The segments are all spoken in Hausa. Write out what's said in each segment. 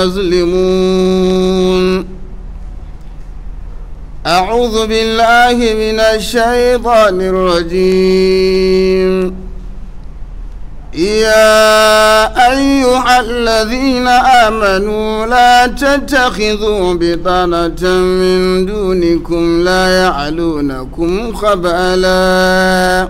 يظلمون أعوذ بالله من الشيطان الرجيم يا أيها الذين آمنوا لا تتخذوا بطانة من دونكم لا يعلونكم خبالا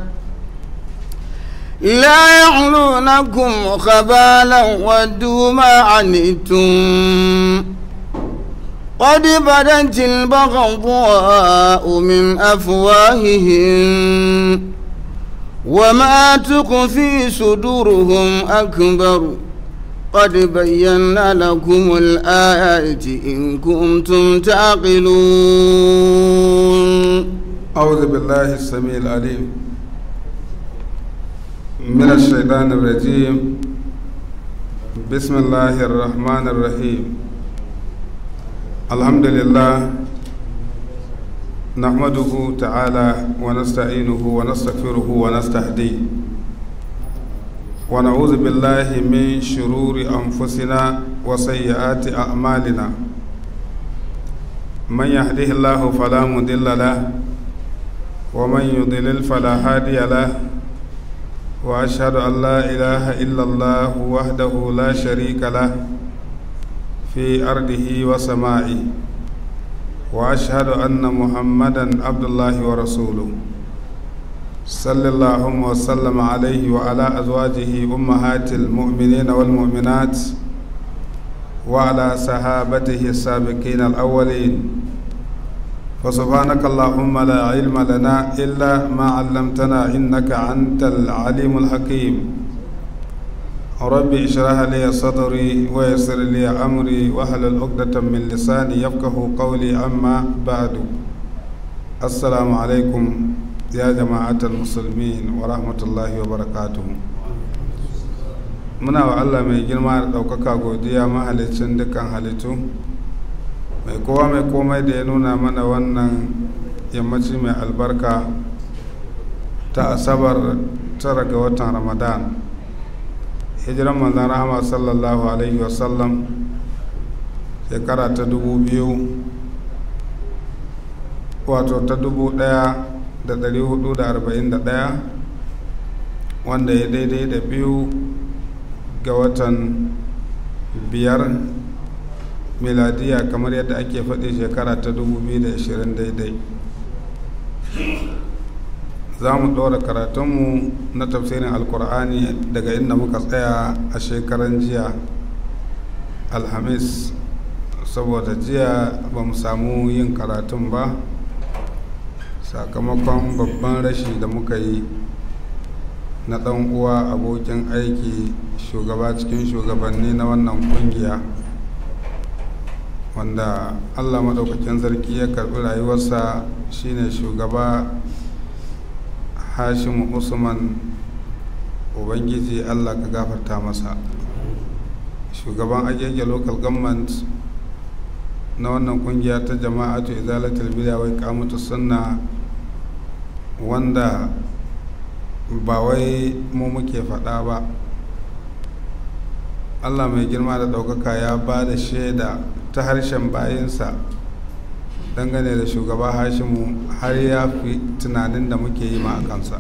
لا يعلونكم خبالا ودوا ما عنتم قد بدت البغضاء من أفواههم وما تخفي صدورهم أكبر قد بينا لكم الآيات إن كنتم تعقلون أعوذ بالله السميع العليم من الشيطان الرجيم بسم الله الرحمن الرحيم الحمد لله نحمده تعالى ونستعينه ونستغفره ونستهديه ونعوذ بالله من شرور أنفسنا وسيئات أعمالنا من يهده الله فلا مضل له ومن يضلل فلا هادي له وأشهد أن لا إله إلا الله وحده لا شريك له في أرضه وسمائه واشهد ان محمدا عبد الله ورسوله صلى الله وسلم عليه وعلى ازواجه امهات المؤمنين والمؤمنات وعلى صحابته السابقين الاولين فسبحانك اللهم لا علم لنا الا ما علمتنا انك انت العليم الحكيم ربي اشرح لي صدري ويسر لي امري واحلل عقدة من لساني يفقه قولي اما بعد السلام عليكم يا جماعة المسلمين ورحمة الله وبركاته muna wa Allah mai girma da ɗaukaka godiya mahalicin dukkan halittu mai kowa mai komai da ya nuna mana wannan yammaci mai albarka ta asabar tara ga watan ramadan hijiran manzan rahama sallallahu alaihi wasallam shekara ta dubu biyu wato ta dubu daya da dari hudu da arba'in da daya wanda ya daidai da biyu ga watan biyar miladiya kamar yadda ake faɗi shekara ta dubu biyu da ashirin daidai za mu ɗora karatunmu na tafsirin alkur'ani daga inda muka tsaya a shekaran jiya alhamis saboda jiya ba mu samu yin karatun ba sakamakon babban rashi da muka yi na ɗan uwa abokin aiki shugaba cikin shugabanni na wannan kungiya wanda allah maɗaukakin sarki ya karɓi rayuwarsa shine shugaba hashimu usman ubangiji allah ka gafarta masa shugaban agege local government na wannan kungiya ta jama'atu izalatul bid'a wai kamatu sunna wanda ba wai mu muke faɗa ba allah mai girma da ɗaukaka ya ba da shaida ta harshen bayinsa dangane da shugaba hashimu har ya fi tunanin da muke yi ma a kansa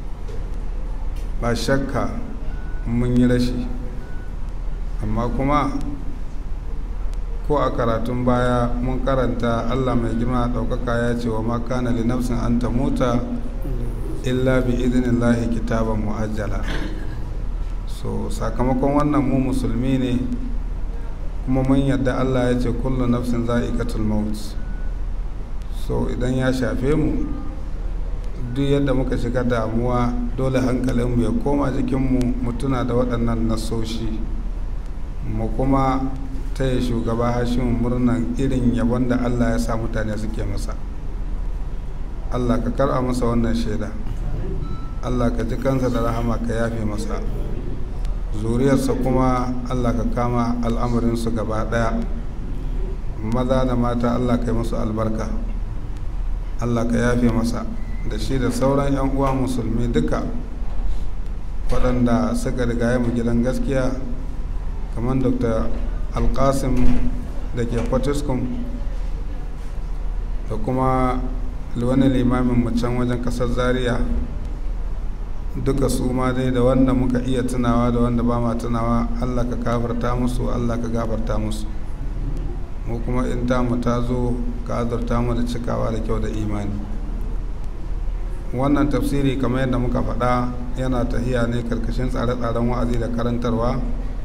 ba shakka mun yi rashi amma kuma ko a karatun baya mun karanta allah mai girma ɗaukaka ya ce wa makana li nafsin an ta mota illa bi idinillahi kitaban mu'ajjala so sakamakon wannan mu musulmi ne kuma mun yadda allah ya ce kullu nafsin za'iqatul maut so idan ya shafe mu duk yadda muka shiga damuwa dole hankalinmu ya koma jikinmu mu tuna da waɗannan nasoshi mu kuma taya shugaba hashin murnan irin yabon da allah ya sa mutane suke masa allah ka karɓa masa wannan shaida allah ka ji kansa da rahama ka yafe masa zuriyarsa kuma allah ka kama al'amarinsu gaba ɗaya maza da mata allah ka yi musu albarka allah ka yafe masa da shi da sauran 'yan uwa musulmi duka waɗanda suka riga mu gidan gaskiya kamar dr alkasim da ke fatiskum da kuma wani limamin can wajen kasar zaria duka su ma dai da wanda muka iya tunawa da wanda ba ma tunawa allah ka gafarta musu allah ka gafarta musu mu kuma in tamu ta zo ka azurta mu da cikawa da kyau da imani wannan tafsiri kamar yadda muka faɗa yana tahiya ne karkashin tsare-tsaren wa'azi da karantarwa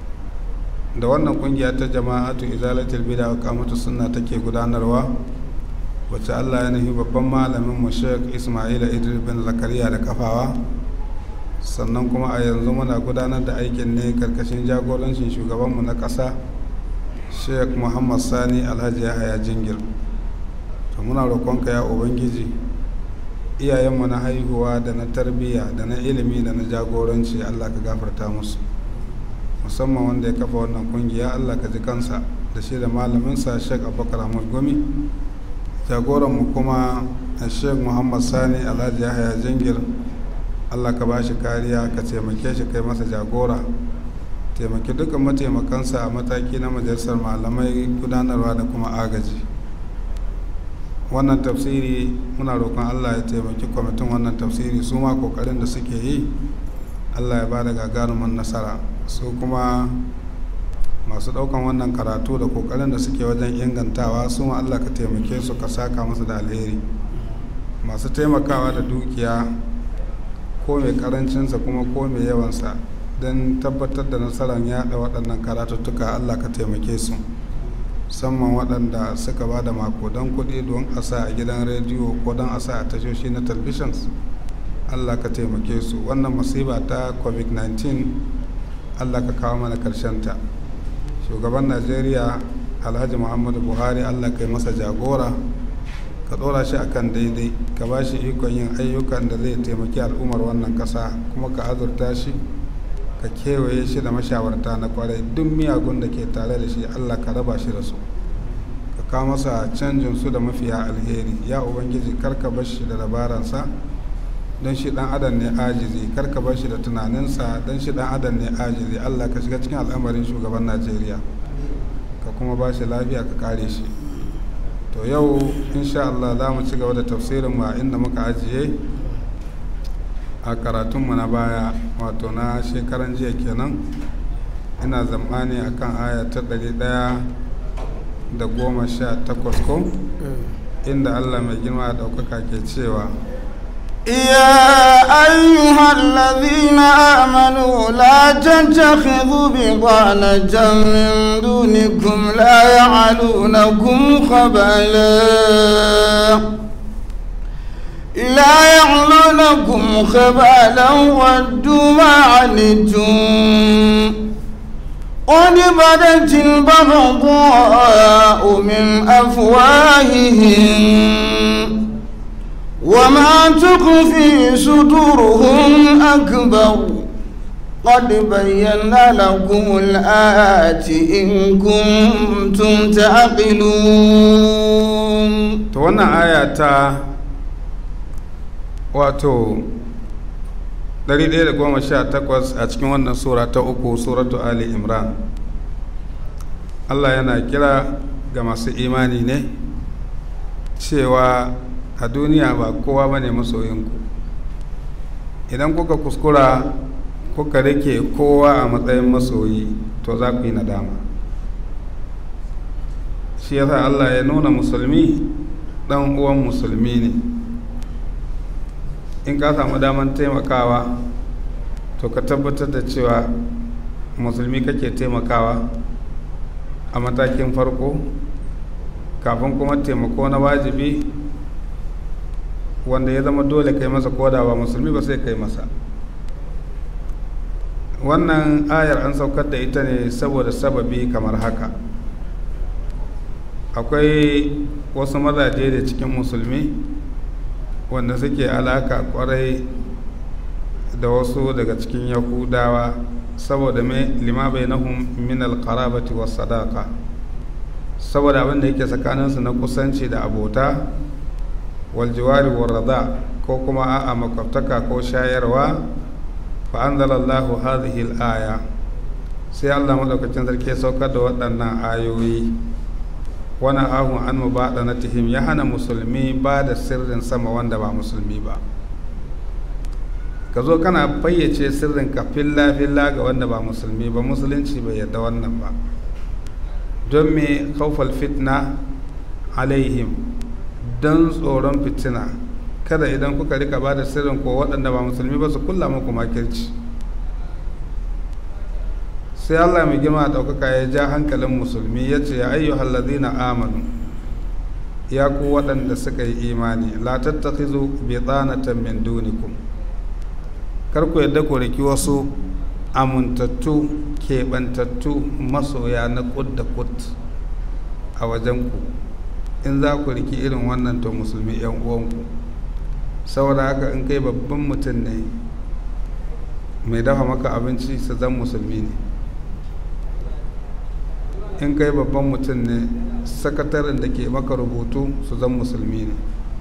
da wannan kungiya ta jama'atu izalatul bid'a wa qamatu sunna take gudanarwa wacce Allah ya nufi babban malamin mu Sheikh Ismail Idris bin Zakariya da kafawa sannan kuma a yanzu muna gudanar da aikin ne karkashin jagorancin shugabanmu na ƙasa Sheikh Muhammad Sani Alhaji Yahaya Jingir to muna roƙonka ya ubangiji iyayenmu na haihuwa da na tarbiyya da na ilimi da na jagoranci Allah ka gafarta musu musamman wanda ya kafa wannan kungiya Allah ka ji kansa da shi da malaminsa Sheikh Abubakar Ahmad Gumi jagoranmu kuma Sheikh Muhammad Sani Alhaji Yahaya Jingir Allah ka ba shi kariya ka taimake shi kai masa jagora taimaki dukkan mataimakansa a mataki na majalisar malamai gudanarwa da kuma agaji wannan tafsiri muna roƙon Allah ya taimaki kwamitin wannan tafsiri su ma kokarin da suke yi Allah ya ba da gagarumin nasara su kuma masu ɗaukan wannan karatu da kokarin da suke wajen ingantawa su ma Allah ka taimake su ka saka musu da alheri masu taimakawa da dukiya ko mai karancinsa kuma ko mai yawansa don tabbatar da nasarar yada waɗannan karatuttuka allah ka taimake su musamman waɗanda suka ba da makodan kuɗi don a sa a gidan rediyo ko don a sa a tashoshi na talbishin allah ka taimake su wannan masiba ta covid-19 allah ka kawo mana ta shugaban najeriya alhaji muhammadu buhari allah ka yi masa jagora ka ɗora shi akan daidai ka ba shi ikon yin ayyukan da zai taimaki al'ummar wannan ƙasa kuma ka azurta shi ka kewaye shi da mashawarta na kwarai duk miyagun da ke tare da shi allah ka raba shi da su ka kawo masa canjin su da mafiya alheri ya ubangiji kar ka bar shi da dabaransa don shi dan adam ne ajizi kar ka bar shi da tunaninsa don shi dan adam ne ajizi allah ka shiga cikin al'amarin shugaban najeriya ka kuma ba shi lafiya ka kare shi to yau insha Allah za mu ci gaba da tafsirin mu a inda muka ajiye a karatunmu na baya wato na shekaran jiya kenan ina zamani a kan aya ta ɗari ɗaya da goma sha takwas ko inda Allah mai girma da ɗaukaka ke cewa يا أيها الذين آمنوا لا تتخذوا بطانة من دونكم لا يعلونكم خبالا لا يعلونكم خبالا ودوا ما عنتم قد بدت البغضاء من أفواههم وما تخفي صدورهم أكبر قد بينا لكم الآيات إن كنتم تعقلون to wannan aya ta wato 118 a cikin wannan sura ta uku suratu ali imran allah yana kira ga masu imani ne cewa a duniya ba kowa ba ne masoyinku idan kuka kuskura kuka rike kowa a matsayin masoyi to za ku yi nadama shi yasa allah ya nuna musulmi dan uwan musulmi ne in ka samu daman taimakawa to ka tabbatar da cewa musulmi kake taimakawa a matakin farko kafin kuma taimako na wajibi wanda ya zama dole kai masa koda ba musulmi ba sai kai masa wannan ayar an saukar da ita ne saboda sababi kamar haka akwai wasu mazaje da cikin musulmi wanda suke alaka kwarai da wasu daga cikin yahudawa saboda mai lima bai nahun min alkarabati wa sadaka saboda abin da yake tsakaninsu na kusanci da abota waljiwari warrada ko kuma a'a makwabtaka ko shayarwa fa anzalallahu hadhihi al-aya sai allah maɗaukacin sarki ya saukar da waɗannan ayoyi wani ahun an mu baɗa na tihim ya hana musulmi ba da sirrin sama wanda ba musulmi ba ka zo kana fayyace sirrin ka filla filla ga wanda ba musulmi ba musulunci bai yarda wannan ba don me kaufal fitna alaihim don tsoron fitina kada idan kuka rika ba da sirrin ko waɗanda ba musulmi ba su kulla muku makirci sai allah mai girma ɗaukaka ya ja hankalin musulmi ya ce ya ayyuhal ladina amanu ya ku waɗanda suka yi imani la tattakhizu bitanatan min dunikum kar ku yadda ku riki wasu amintattu keɓantattu masoya na kud da kud a wajenku in za ku riki irin wannan to musulmi yan uwanku saboda haka in kai babban mutum ne mai dafa maka abinci su zan musulmi ne in kai babban mutum ne sakataren da ke maka rubutu su zan musulmi ne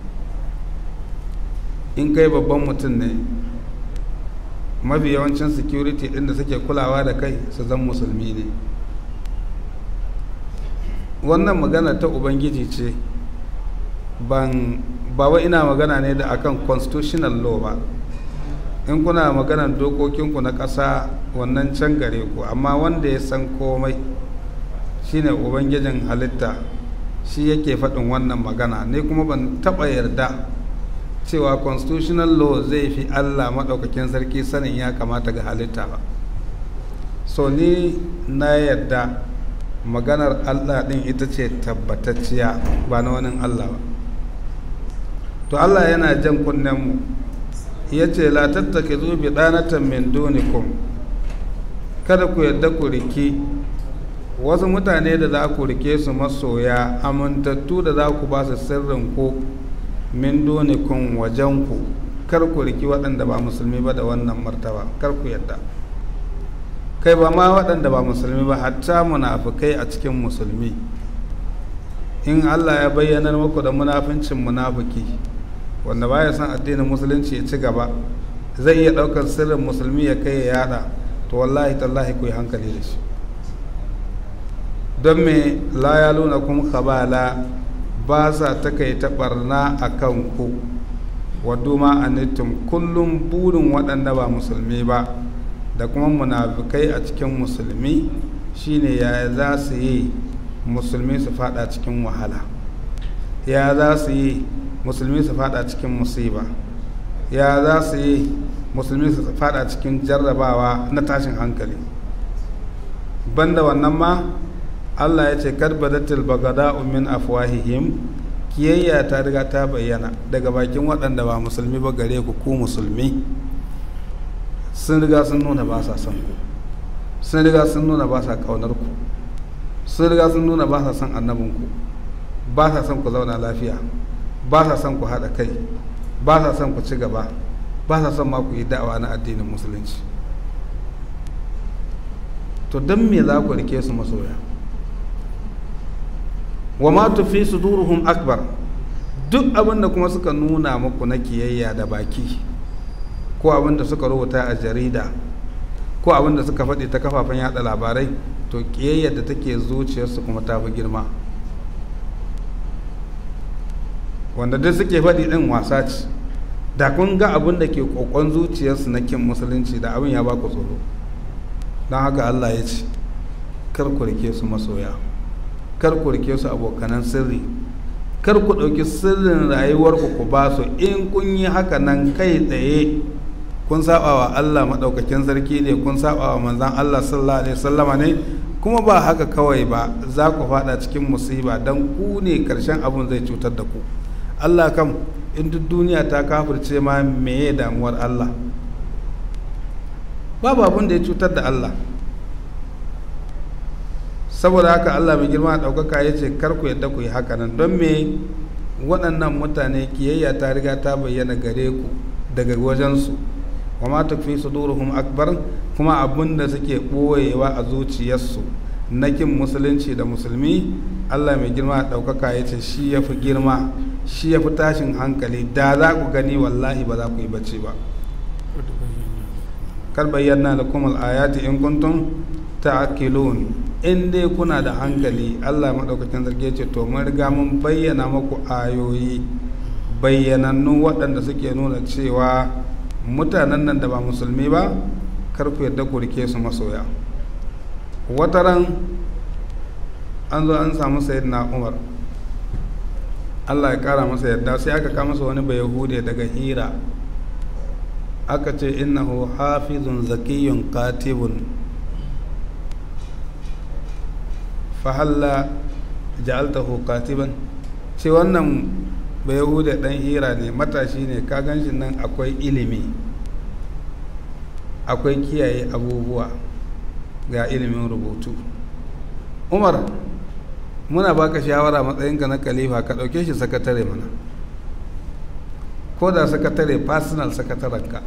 in kai babban mutum ne mafi yawancin security ɗin da suke kulawa da kai su zan musulmi ne wannan magana ta ubangiji ce ban ba wa ina magana ne da akan constitutional law ba in kuna maganar dokokinku na ƙasa wannan can gare ku amma wanda ya san komai shine ubangijin halitta shi yake faɗin wannan magana ne kuma ban taɓa yarda cewa constitutional law zai fi allah maɗaukakin sarki sanin ya kamata ga halitta ba so ni na yarda maganar allah ɗin ita ce tabbatacciya ba na wani allah ba to allah yana jan kunnenmu ya ce la tattake zubi ɗanatan min dunikum kada ku yarda ku riki wasu mutane da za ku rike su masoya amintattu da za ku ba su sirrin ku min dunikun wajen ku kar ku riki waɗanda ba musulmi ba da wannan martaba kar ku yadda kai ba ma waɗanda ba musulmi ba hatta munafukai a cikin musulmi in allah ya bayyana muku da munafincin munafuki wanda baya son addinin musulunci ya ci gaba zai iya ɗaukar sirrin musulmi ya kai ya yada to wallahi tallahi ku yi hankali da shi don me la ya luna kuma kabala ba sa ta kai ta barna a kan ku wadda ma anittum kullum burin waɗanda ba musulmi ba da kuma munafikai a cikin musulmi shine yaya za su yi musulmi su fada cikin wahala ya za su yi musulmi su fada cikin musiba ya za su yi musulmi su fada cikin jarrabawa na tashin hankali banda wannan ma Allah ya ce karbadatil bagada'u min afwahihim kiyayya ta riga ta bayyana daga bakin waɗanda ba musulmi ba gare ku ku musulmi sun riga sun nuna ba sa son ku sun riga sun nuna ba sa kaunar ku sun riga sun nuna ba sa son annabin ku ba sa son ku zauna lafiya ba sa son ku haɗa kai ba sa son ku ci gaba ba sa son ma ku yi da'awa na addinin musulunci to don me za ku rike su masoya wa ma tufi suduruhum akbar duk abin da kuma suka nuna muku na kiyayya da baki ko abin da suka rubuta a jarida ko abin da suka faɗi ta kafafen yada labarai to kiyayyar da take zuciyarsu kuma ta fi girma wanda duk suke faɗi ɗin wasa ce da kun ga abin da ke kokon zuciyarsu na kin musulunci da abin ya ba ku tsoro don haka allah ya ce kar ku rike su masoya kar ku rike su abokanan sirri kar ku ɗauki sirrin rayuwarku ku ba su in kun yi haka nan kai tsaye kun saba wa Allah maɗaukakin sarki ne kun saba wa manzan Allah sallallahu alaihi wasallama ne kuma ba haka kawai ba za ku fada cikin musiba don ku ne karshen abun zai cutar da ku Allah kam in duk duniya ta kafirce ma meye damuwar Allah babu abun da ya cutar da Allah saboda haka Allah mai girma ɗaukaka ya ce kar ku yadda ku yi haka nan don me waɗannan mutane kiyayya ta riga ta bayyana gare ku daga wajensu wa ma tukfi suduruhum akbar kuma abin da suke ɓoyewa a zuciyarsu na kin musulunci da musulmi Allah mai girma ɗaukaka ya ce shi ya fi girma shi ya fi tashin hankali da za ku gani wallahi ba za ku yi bacci ba kar bayyana lakum al-ayati in kuntum ta'qilun in dai kuna da hankali Allah madaukakin sarki ce to mun riga mun bayyana muku ayoyi bayyanannu waɗanda suke nuna cewa mutanen nan da ba musulmi ba kar ku yadda ku rike su masoya wataran an zo an samu sayyidina umar Allah ya kara masa yadda sai aka kama masa wani bai yahude daga hira aka ce innahu hafizun zakiyun katibun fahalla ja'altahu katiban ce wannan bai yahude dan hira ne matashi ne ka ganshi nan akwai ilimi akwai kiyaye abubuwa ga ilimin rubutu umar muna baka shawara matsayinka na kalifa ka ɗauke shi sakatare mana ko da sakatare personal sakatarenka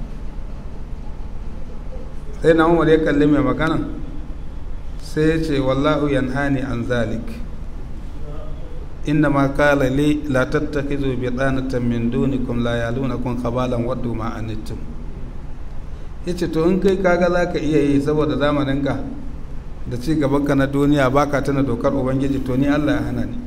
sai na umar ya kalli mai magana sai ya ce wallahu yanhani an zalik inda ma kala li la tattakizu bi tsanatan min dunikum la yalunakum khabalan waddu ma anittum yace to in kai kaga zaka iya yi saboda zamaninka da ci gabanka na duniya baka tana dokar ubangiji to ni Allah ya hana ni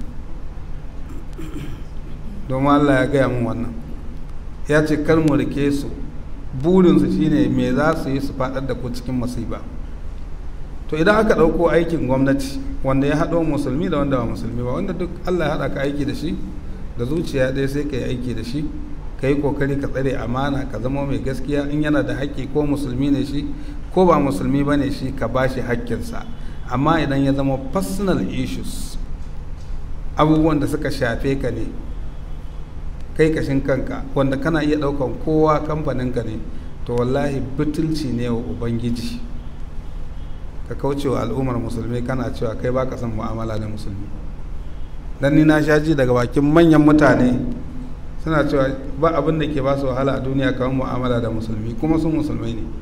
domin Allah ya gaya min wannan ya ce kar mu rike su burinsu shine me za su yi su faɗar da ku cikin masiba to idan aka ɗauko aikin gwamnati wanda ya haɗo musulmi da wanda ba musulmi ba wanda duk Allah ya haɗa ka aiki da shi da zuciya ɗaya sai ka yi aiki da shi ka yi kokari ka tsare amana ka zama mai gaskiya in yana da haƙƙi ko musulmi ne shi ko ba musulmi ba ne shi ka ba shi haƙƙinsa amma idan ya zama personal issues abubuwan da suka shafe ka ne kai kashin kanka wanda kana iya ɗaukan kowa kamfaninka ne to wallahi butulci ne wa ubangiji ka kauce wa al'ummar musulmi kana cewa kai baka son mu'amala da musulmi dan ni na sha ji daga bakin manyan mutane suna cewa ba abin da ke ba su wahala a duniya kamar mu'amala da musulmi kuma sun musulmai ne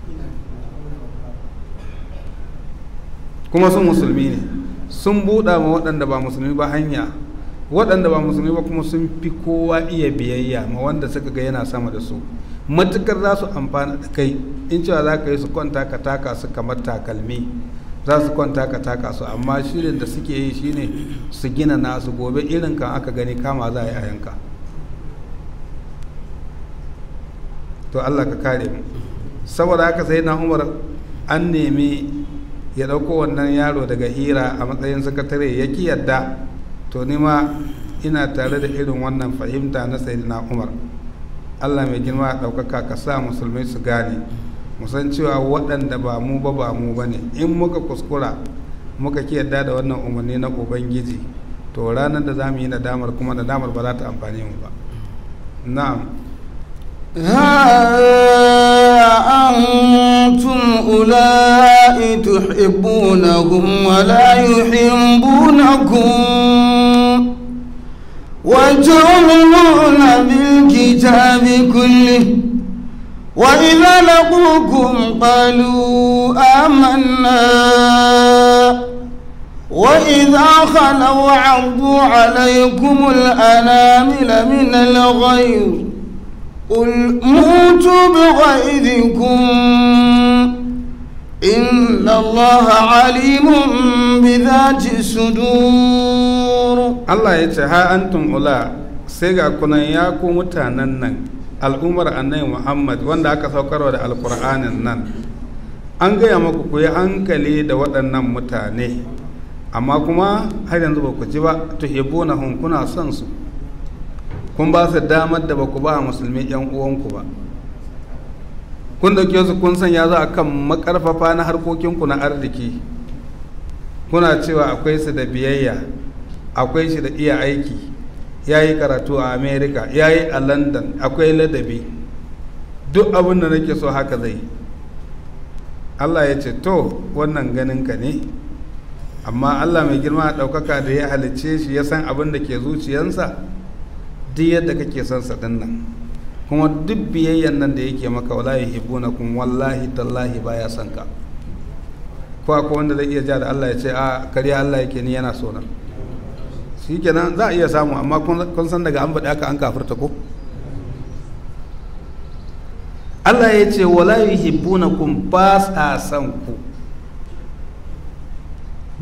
kuma sun musulmi ne sun buɗa ma waɗanda ba musulmi ba hanya waɗanda ba musulmi ba kuma sun fi kowa iya biyayya ma wanda suka ga yana sama da su matukar za su amfana da kai in cewa za ka yi su kwanta ka taka su kamar takalmi za su kwanta ka taka su amma shirin da suke yi shine su gina nasu gobe irin kan aka gani kama za a yi a yanka to allah ka kare mu saboda haka sai na umar an nemi ya ɗauko wannan yaro daga hira a matsayin sakatare ya ki yadda to nima ina tare da irin wannan fahimta na sayyidina umar allah mai girma ɗaukaka ka sa musulmai su gane musan cewa waɗanda ba mu ba ba mu ba ne in muka kuskura muka ki yadda da wannan umarni na ubangiji to ranar da za mu yi nadamar kuma nadamar ba za ta amfani mu ba na'am ها أنتم أولئك تحبونهم ولا يحبونكم وتؤمنون بالكتاب كله وإذا لقوكم قالوا آمنا وإذا خلوا عضوا عليكم الأنامل من الغيظ قل موتوا بغيظكم إن الله عليم بذات الصدور Allah ya ce ha antum ula sai ga kunan ya ku mutanen nan al'ummar annabi Muhammad wanda aka saukarwa da alkur'anin nan an gaya maku ku yi hankali da waɗannan mutane amma kuma har yanzu ba ku ji ba tuhibunahum kuna son su kun ba su damar da ba ku ba musulmi yan uwanku ba kun dauke su kun sanya za a kan makarfafa na harkokinku na arziki kuna cewa akwai su da biyayya akwai shi da iya aiki ya yi karatu a america ya yi a london akwai ladabi duk abin da nake so haka zai allah ya ce to wannan ganinka ne amma allah mai girma a ɗaukaka da ya halicce shi ya san abin da ke zuciyansa duk yadda kake son sa din nan kuma duk biyayyan nan da yake maka wala yuhibbunakum wallahi tallahi baya son ka ko akwai wanda zai iya ja da Allah ya ce a kariya Allah yake ni yana so na shikenan za a iya samu amma kun san daga an faɗi aka an kafirta ko Allah ya ce wala yuhibbunakum ba sa son ku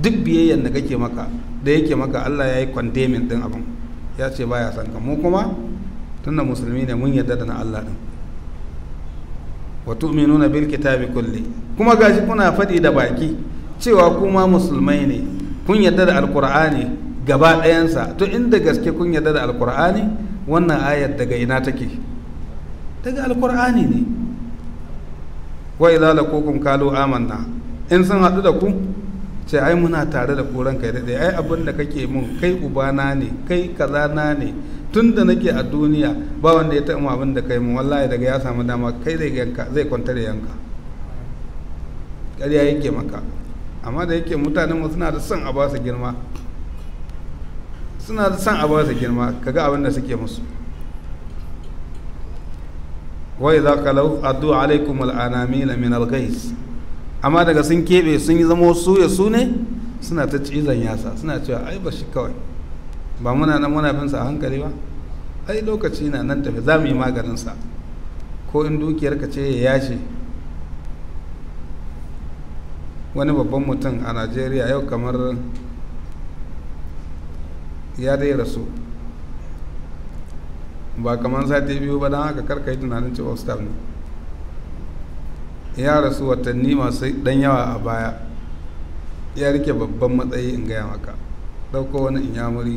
duk biyayyan da kake maka da yake maka Allah ya yi kwandemin din abin ya ce baya son ka mu kuma tunda musulmi ne mun yarda da na Allah din wa tu'minuna bil kitabi kulli kuma gashi kuna faɗi da baki cewa kuma musulmai ne kun yarda da alqur'ani gaba ɗayansa to inda gaske kun yarda da alqur'ani wannan ayar daga ina take daga alqur'ani ne wa idza laqukum qalu amanna in sun haɗu da ku ce ai muna tare da kuran kai daɗe ai abin da kake mun kai ubana ne kai kaza na ne tun da nake a duniya ba wanda ya taɓa abin da kai mun wallahi daga ya samu dama kai zai yanka zai kwantar da yanka ƙarya yake maka amma da yake mutanen mu suna da son a ba su girma suna da son a ba su girma kaga abin da suke musu wa idza qalu addu alaikum al-anamil min al-ghais amma daga sun keɓe sun yi zama su ya su ne suna ta cizon yasa suna cewa ai ba shi kawai ba muna nan muna bin sa a hankali ba ai lokaci na nan tafi za mu yi maganin sa ko in dukiyar ka ce ya yashe wani babban mutum a najeriya yau kamar ya dai rasu ba kamar sati biyu ba don haka karka yi tunanin cewa staff ne ya rasu watanni masu dan yawa a baya ya rike babban matsayi in gaya maka ɗauko wani inyamuri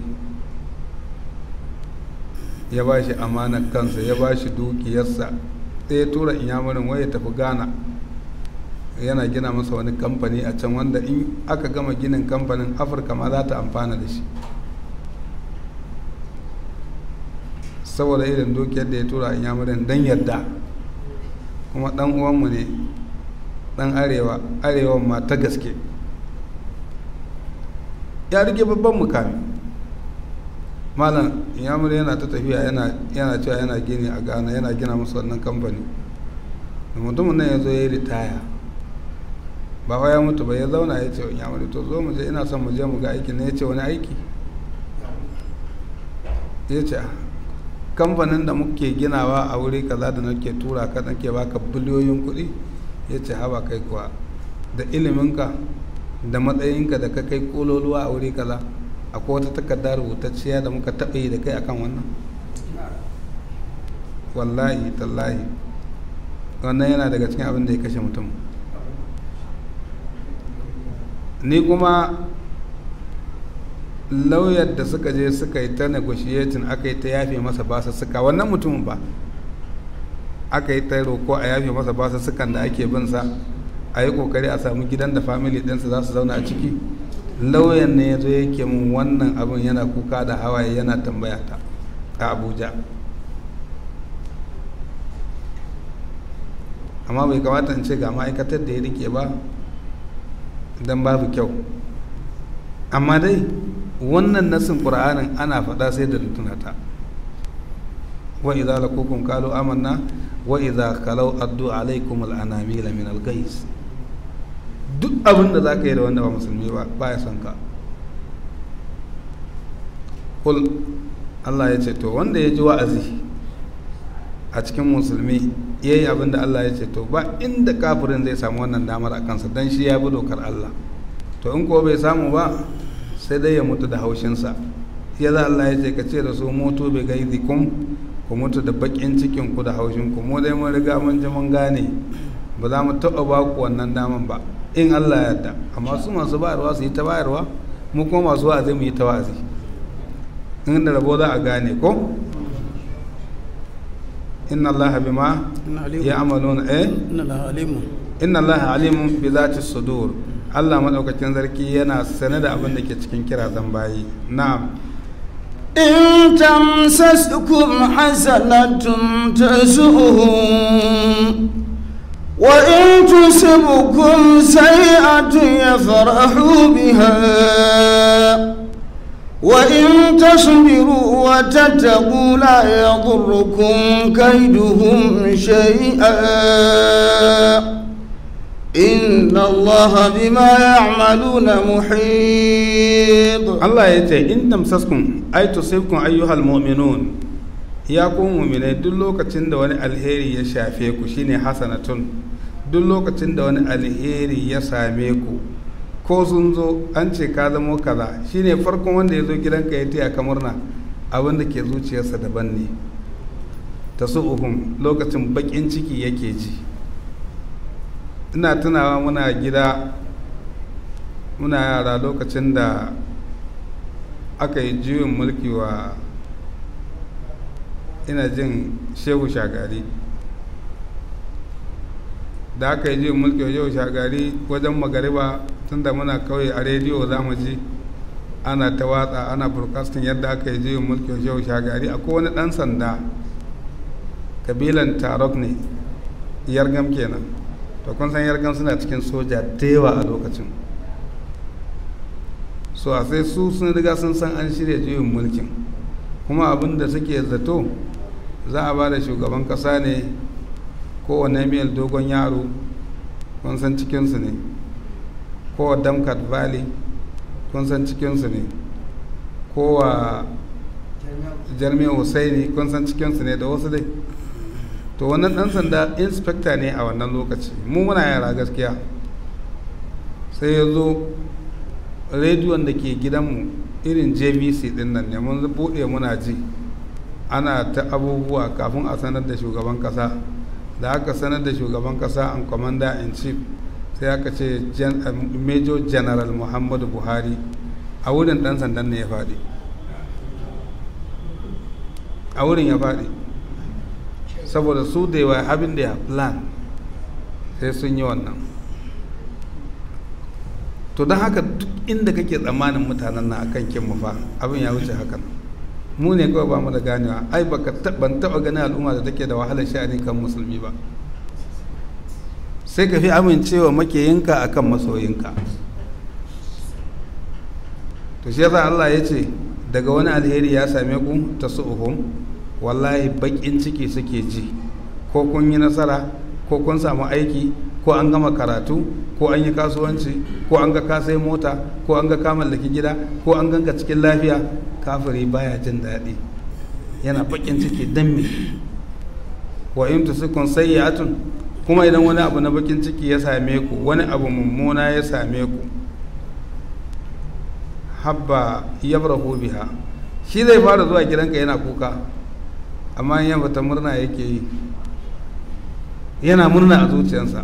ya ba shi amanar kansa ya ba shi dukiyarsa sai ya tura inyamurin wai ya tafi ghana yana gina masa wani kamfani a can wanda in aka gama ginin kamfanin afirka ma za ta amfana da shi saboda irin dukiyar da ya tura inyamurin don yadda kuma dan uwanmu ne dan arewa arewan ma ta gaske ya rike babban mukami malam yamur yana ta tafiya yana cewa yana gini a ghana yana gina musu wannan kamfani da mutumin nan ya zo ya yi ritaya ba ya mutu ba ya zauna ya ce wa yamur to zo mu je ina son mu je mu ga aiki ne ya ce wani aiki ya ce kamfanin da muke ginawa a wuri kaza da nake tura ka nake baka biliyoyin kuɗi ya ce haba kai kuwa da iliminka da matsayinka da ka kai kololuwa a wuri kaza akwai wata takarda rubutacciya da muka taɓa yi da kai akan wannan wallahi tallahi wannan yana daga cikin abin da ya kashe mutum ni kuma lauyar da suka je suka yi ta negotiating aka yi ta yafe masa basa suka wannan mutumin ba aka yi ta roko a yafe masa basa sukan da ake bin sa a yi kokari a samu gidan da family ɗinsa za su zauna a ciki lauyan ne ya zo yake mun wannan abin yana kuka da hawaye yana tambaya ta a abuja amma bai kamata in ce ga ma'aikatar da ya rike ba don babu kyau amma dai wannan nasin ƙur'anin ana faɗa sai da tunata wa idza lakukum qalu amanna wa idza kalau addu alaikum al'anamila min al-gais duk abin da zaka yi da wanda ba musulmi ba baya son ka kul Allah ya ce to wanda ya ji wa'azi a cikin musulmi ya yi abin da Allah ya ce to ba inda kafirin zai samu wannan damar a kansa don shi ya bi dokar Allah to in ko bai samu ba sai dai ya mutu da haushinsa ya za Allah ya ce ka ce da su mutu bai gaizi kum ku mutu da bakin cikin ku da haushin ku mu dai mun riga mun ji mun gane ba za mu taɓa ba ku wannan daman ba in Allah ya yarda amma su masu bayarwa su yi ta bayarwa mu kuma masu wa'azi mu yi ta wa'azi in da rabo za a gane ko inna allaha bima ya'maluna eh inna allaha alimun bi zati sudur Allah madaukakin sarki yana sane da abin da ke cikin kirazan bayi na'am إن تمسسكم حسنة تسؤهم وإن تصبكم سيئة يفرحوا بها وإن تصبروا وتتقوا لا يضركم كيدهم شيئا إن الله بما يعملون محيط Allah ya ce in tamsaskum ay tusibkum ayyuhal mu'minun ya ku mu'minai duk lokacin da wani alheri ya shafe ku shine hasanatun duk lokacin da wani alheri ya same ku ko sun zo an ce ka zamo kaza shine farkon wanda ya zo gidanka ya taya ka murna abin da ke zuciyarsa daban ne ta su'uhum lokacin bakin ciki yake ji ina tunawa muna gida muna yara lokacin da aka yi juyin mulki wa ina jin shehu shagari da aka yi juyin mulki wa shehu shagari wajen magariba tun da muna kauye a rediyo za mu ji ana ta watsa ana broadcasting yadda aka yi juyin mulki wa shehu shagari akwai wani dan sanda kabilan tarok ne yargam kenan to kun san yargam suna cikin soja da yawa a lokacin so a sai su sun riga sun san an shirya juyin mulkin kuma abin da suke zato za a ba da shugaban kasa ne kowane mil dogon yaro kun san cikinsu ne kowa damkat valley kun san cikinsu ne kowa jarmiya husaini kun san cikinsu ne da wasu dai to wannan dan sanda inspector ne a wannan lokaci mu muna yara gaskiya sai ya zo rediyon da ke gidanmu irin jvc din nan ne mun buɗe muna ji ana ta abubuwa kafin a sanar da shugaban kasa da aka sanar da shugaban kasa an commander in chief sai aka ce major general muhammadu buhari a wurin dan sandan ne ya faɗi a wurin ya faɗi saboda su da yawa abin da ya plan sai sun yi wannan to don haka duk inda kake tsammanin mutanen na akan kin fa abin ya wuce hakan mu ne kawai ba mu da ganewa ai baka ban taba ganin al'umma da take da wahalar sha'ani kan musulmi ba sai ka fi amincewa makiyinka akan masoyinka to shi yasa Allah ya ce daga wani alheri ya same ku ta su'uhum wallahi bakin ciki suke ji ko kun yi nasara ko kun samu aiki ko an gama karatu ko an yi kasuwanci ko an ga ka sai mota ko an ga ka mallaki gida ko an ganka cikin lafiya kafiri baya jin daɗi yana bakin ciki dan me wa in tusukun sayyi'atun kuma idan wani abu na bakin ciki ya same ku wani abu mummuna ya same ku habba yabrahu biha shi zai fara zuwa gidanka yana kuka amma in yamma ta murna yake yi yana murna a zuciyarsa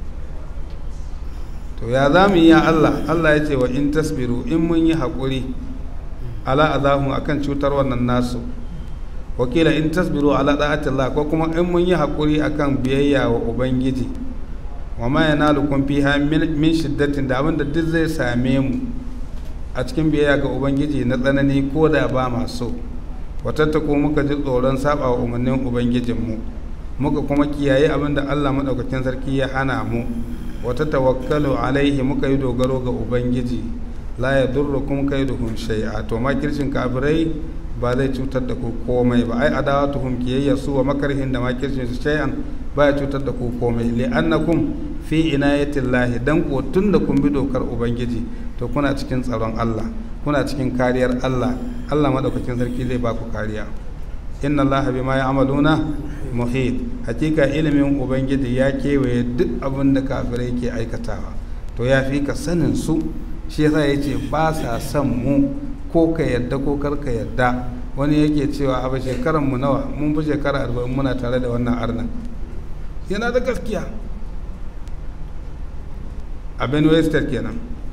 to ya za mu yi ya Allah Allah ya ce wa in tasbiru in mun yi haƙuri ala azahu akan cutar wannan nasu wakila in tasbiru ala da'atillah ko kuma in mun yi haƙuri akan biyayya wa ubangiji wa ma yanalukum fiha min shiddatin da abinda duk zai same mu a cikin biyayya ga ubangiji na tsanani ko da ba maso watattako muka ji tsoron saba wa umarnin ubangijinmu muka kuma kiyaye abin da allah maɗaukakin sarki ya hana mu wata tawakkalu alaihi muka yi dogaro ga ubangiji la ya durra kuma kai duhun shai'a to makircin kafirai ba zai cutar da ku komai ba ai adawa tuhum kiyayya su wa makarhin da makircin su shay'an ba ya cutar da ku komai li'annakum fi inayatillahi dan ko tun da kun bi dokar ubangiji to kuna cikin tsaron Allah kuna cikin kariyar Allah Allah madaukakin sarki zai ba ku kariya inna Allah bima ya'maluna muhit hakika ilimin ubangiji ya kewaye duk abin da kafirai ke aikatawa to ya fi ka sanin su shi yasa ya ce ba sa son mu ko ka yadda ko kar ka yadda wani yake cewa a shekaran mu nawa mun fi shekara arba'in muna tare da wannan arnan yana da gaskiya a benue state kenan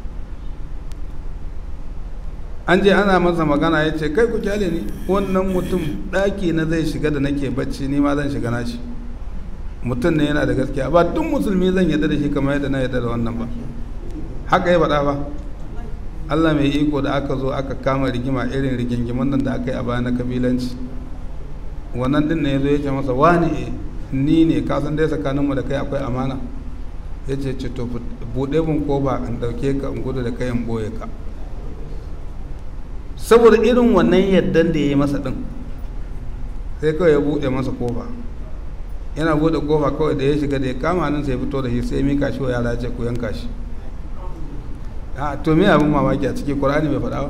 an je ana masa magana ya ce kai ku kyale ni wannan mutum ɗaki na zai shiga da nake bacci ni ma zan shiga nashi mutum ne yana da gaskiya ba duk musulmi zan yadda da shi kamar yadda na yadda da wannan ba haka ya faɗa ba allah mai iko da aka zo aka kama rigima irin rigingiman nan da aka yi a baya na kabilanci wannan din ne ya zo ya ce masa wani ni ne ka san dai tsakaninmu da kai akwai amana ya ce ce to buɗe mun ko ba in ɗauke ka in gudu da kai in ɓoye ka saboda irin wannan yaddan da ya yi masa ɗin sai kawai ya buɗe masa kofa yana buɗe kofa kawai da ya shiga da ya kama nan sai fito da shi sai mika shi wa yara ce ku yanka shi a to me abin mamaki a ciki ƙur'ani bai faɗa ba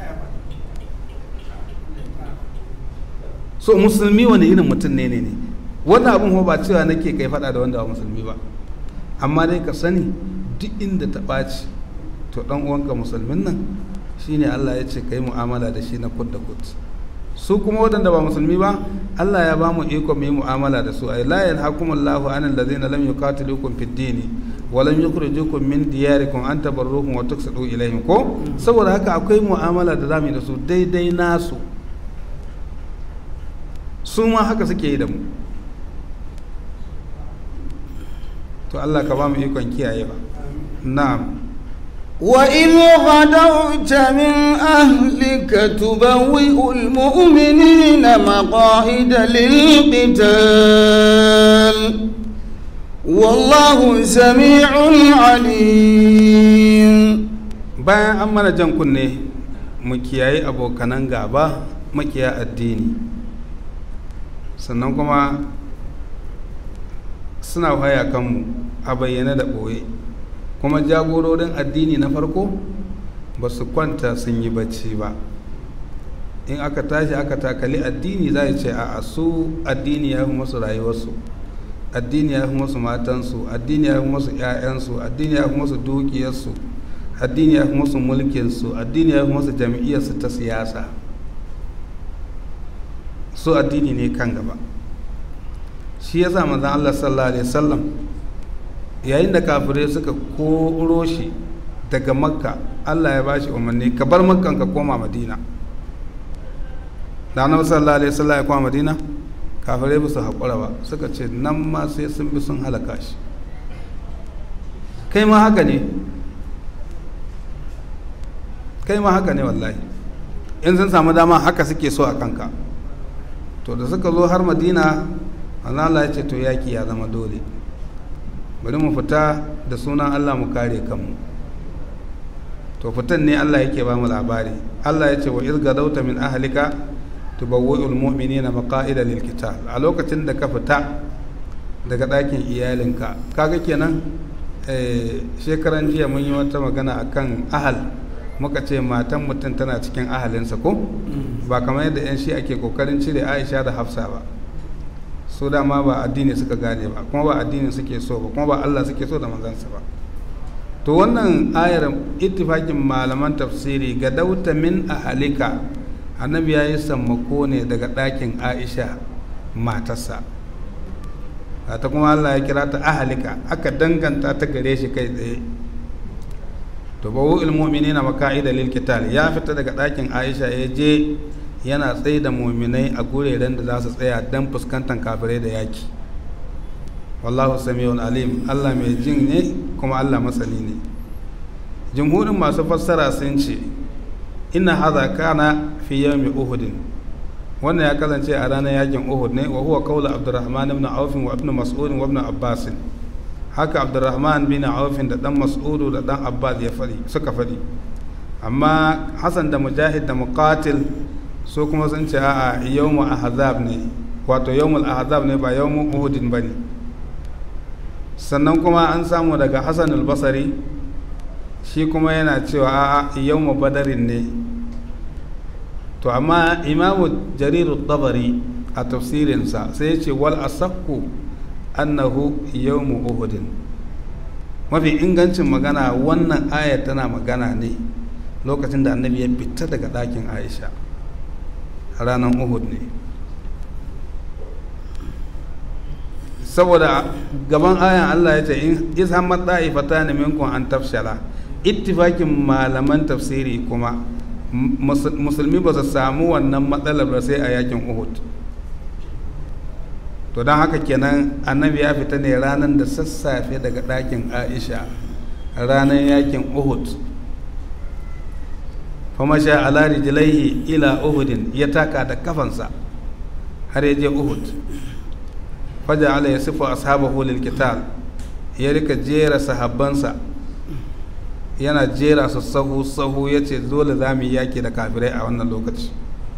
so musulmi wani irin mutum ne ne ne wannan abin ba cewa nake kai faɗa da wanda ba musulmi ba amma dai ka sani duk inda ta ɓaci to dan uwanka musulmin nan shine Allah ya ce kai mu'amala da shi na kud da kud su kuma waɗanda ba musulmi ba Allah ya ba mu iko mu yi mu'amala da su ay la yanhakumullahu anil ladzina lam yuqatilukum fid dini wa lam yukhrijukum min diyarikum an tabarruhum wa tuqsitu ilayhim ko saboda haka akwai mu'amala da zamu yi da su daidai nasu su ma haka suke yi da mu to Allah ka ba mu ikon kiyayewa na'am وإذ غدوت من أهلك تبوئ المؤمنين مقاعد للقتال والله سميع عليم bayan an mana jan kunne mu kiyaye abokanan gaba makiya addini sannan kuma suna haya kanmu a bayyane da ɓoye kuma jagororin addini na farko ba su kwanta sun yi bacci ba in aka tashi aka takali addini za a ce a su addini ya fi masu rayuwarsu addini ya fi masu matansu addini ya fi masu 'ya'yansu addini ya fi masu dukiyarsu addini ya fi masu mulkinsu addini ya fi masu jam'iyyarsu ta siyasa su addini ne kan gaba shi ya sa manzan Allah sallallahu alaihi wasallam yayin da kafirai suka koro shi daga makka Allah ya bashi umarni ka bar makkan ka koma madina da annabi sallallahu alaihi wasallam ya koma madina kafirai ba su haƙura ba suka ce nan ma sai sun bi sun halaka shi kai ma haka ne kai ma haka ne wallahi in sun samu dama haka suke so a kanka to da suka zo har madina Allah ya ce to yaki ya zama dole bari mu fita da sunan Allah mu kare kanmu to fitan ne Allah yake ba mu labari Allah ya ce wa iz gadauta min ahlika tubawwi'ul mu'minina maqa'ida lil qital a lokacin da ka fita daga ɗakin iyalinka kaga kenan shekaran jiya mun yi wata magana akan ahal muka ce matan mutum tana cikin ahalinsa ko ba kamar yadda 'yan shi ake kokarin cire aisha da hafsa ba su dama ba addini suka gane ba kuma ba addini suke so ba kuma ba allah suke so da manzansa ba to wannan ayar ittifakin malaman tafsiri ga dauta min ahalika annabi ya yi sammako ne daga ɗakin aisha matarsa ta kuma allah ya kira ta ahalika aka danganta ta gare shi kai tsaye to bawu ilmomini na maka'ida lil qital ya fita daga ɗakin aisha ya je yana tsaye da muminai a gureren da za su tsaya don fuskantar kafirai da yaki wallahu sami'un alim allah mai jin ne kuma allah masani ne jumhurin masu fassara sun ce inna hadha kana fi yawmi uhudin wannan ya kasance a ranar yakin uhud ne wa huwa qawlu abdurrahman ibn auf wa ibn mas'ud wa ibn abbas haka abdurrahman bin auf da dan mas'ud da dan abbas ya fadi suka fadi amma hasan da mujahid da muqatil su kuma sun ce a'a yawmu ahzab ne wato yawmul ahzab ne ba yawmu uhudin bane sannan kuma an samu daga hasan al-basri shi kuma yana cewa a'a yawmu badarin ne to amma imamu jariru dabari a tafsirinsa sai ya ce wal asakku annahu yawmu uhudin mafi ingancin magana wannan ayar tana magana ne lokacin da annabi ya fita daga ɗakin aisha ranar uhud ne saboda gaban ayan allah ya ce in isa matsa'i fata ne minkun an tafshala ittifakin malaman tafsiri kuma musulmi ba su samu wannan matsalar ba sai a yakin uhud to don haka kenan annabi ya fita ne ranar da sassafe daga ɗakin aisha ranar yakin uhud famasha ala rijlaihi ila uhudin ya taka da kafansa har ya je uhud faja ala ya sifa ashabahu lil qital ya rika jera sahabbansa yana jera su sahu sahu ya ce dole za mu yi yaki da kafirai a wannan lokaci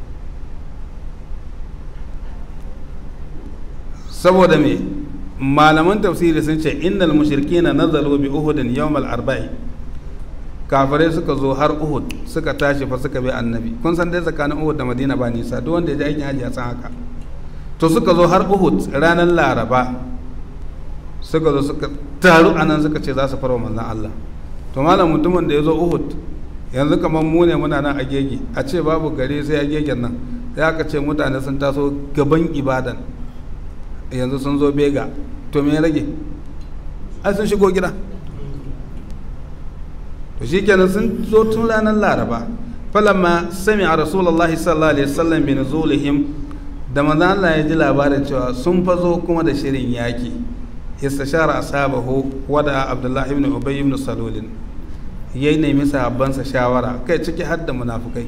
saboda me malaman tafsiri sun ce innal mushrikina nazalu bi uhudin yawmal arba'i kafirai suka zo har uhud suka tashi fa suka bi annabi kun san dai tsakanin uhud da madina ba nisa duk wanda ya je aikin haji ya san haka to suka zo har uhud ranar laraba suka zo suka taru anan suka ce za su farwa manzon Allah to malam mutumin da ya zo uhud yanzu kamar mu ne muna nan a gege a ce babu gari sai a gegen nan sai aka ce mutane sun taso gaban ibadan yanzu sun zo bega to me rage ai sun shigo gida to shikenan sun zo tun ranar laraba falamma sami a rasulullahi sallallahu alaihi wasallam bi nuzulihim da manzo Allah ya ji labarin cewa sun fazo kuma da shirin yaki istashara ashabahu wada abdullahi ibn ubay ibn salul yayi nemi sahabbansa shawara kai ciki har da munafukai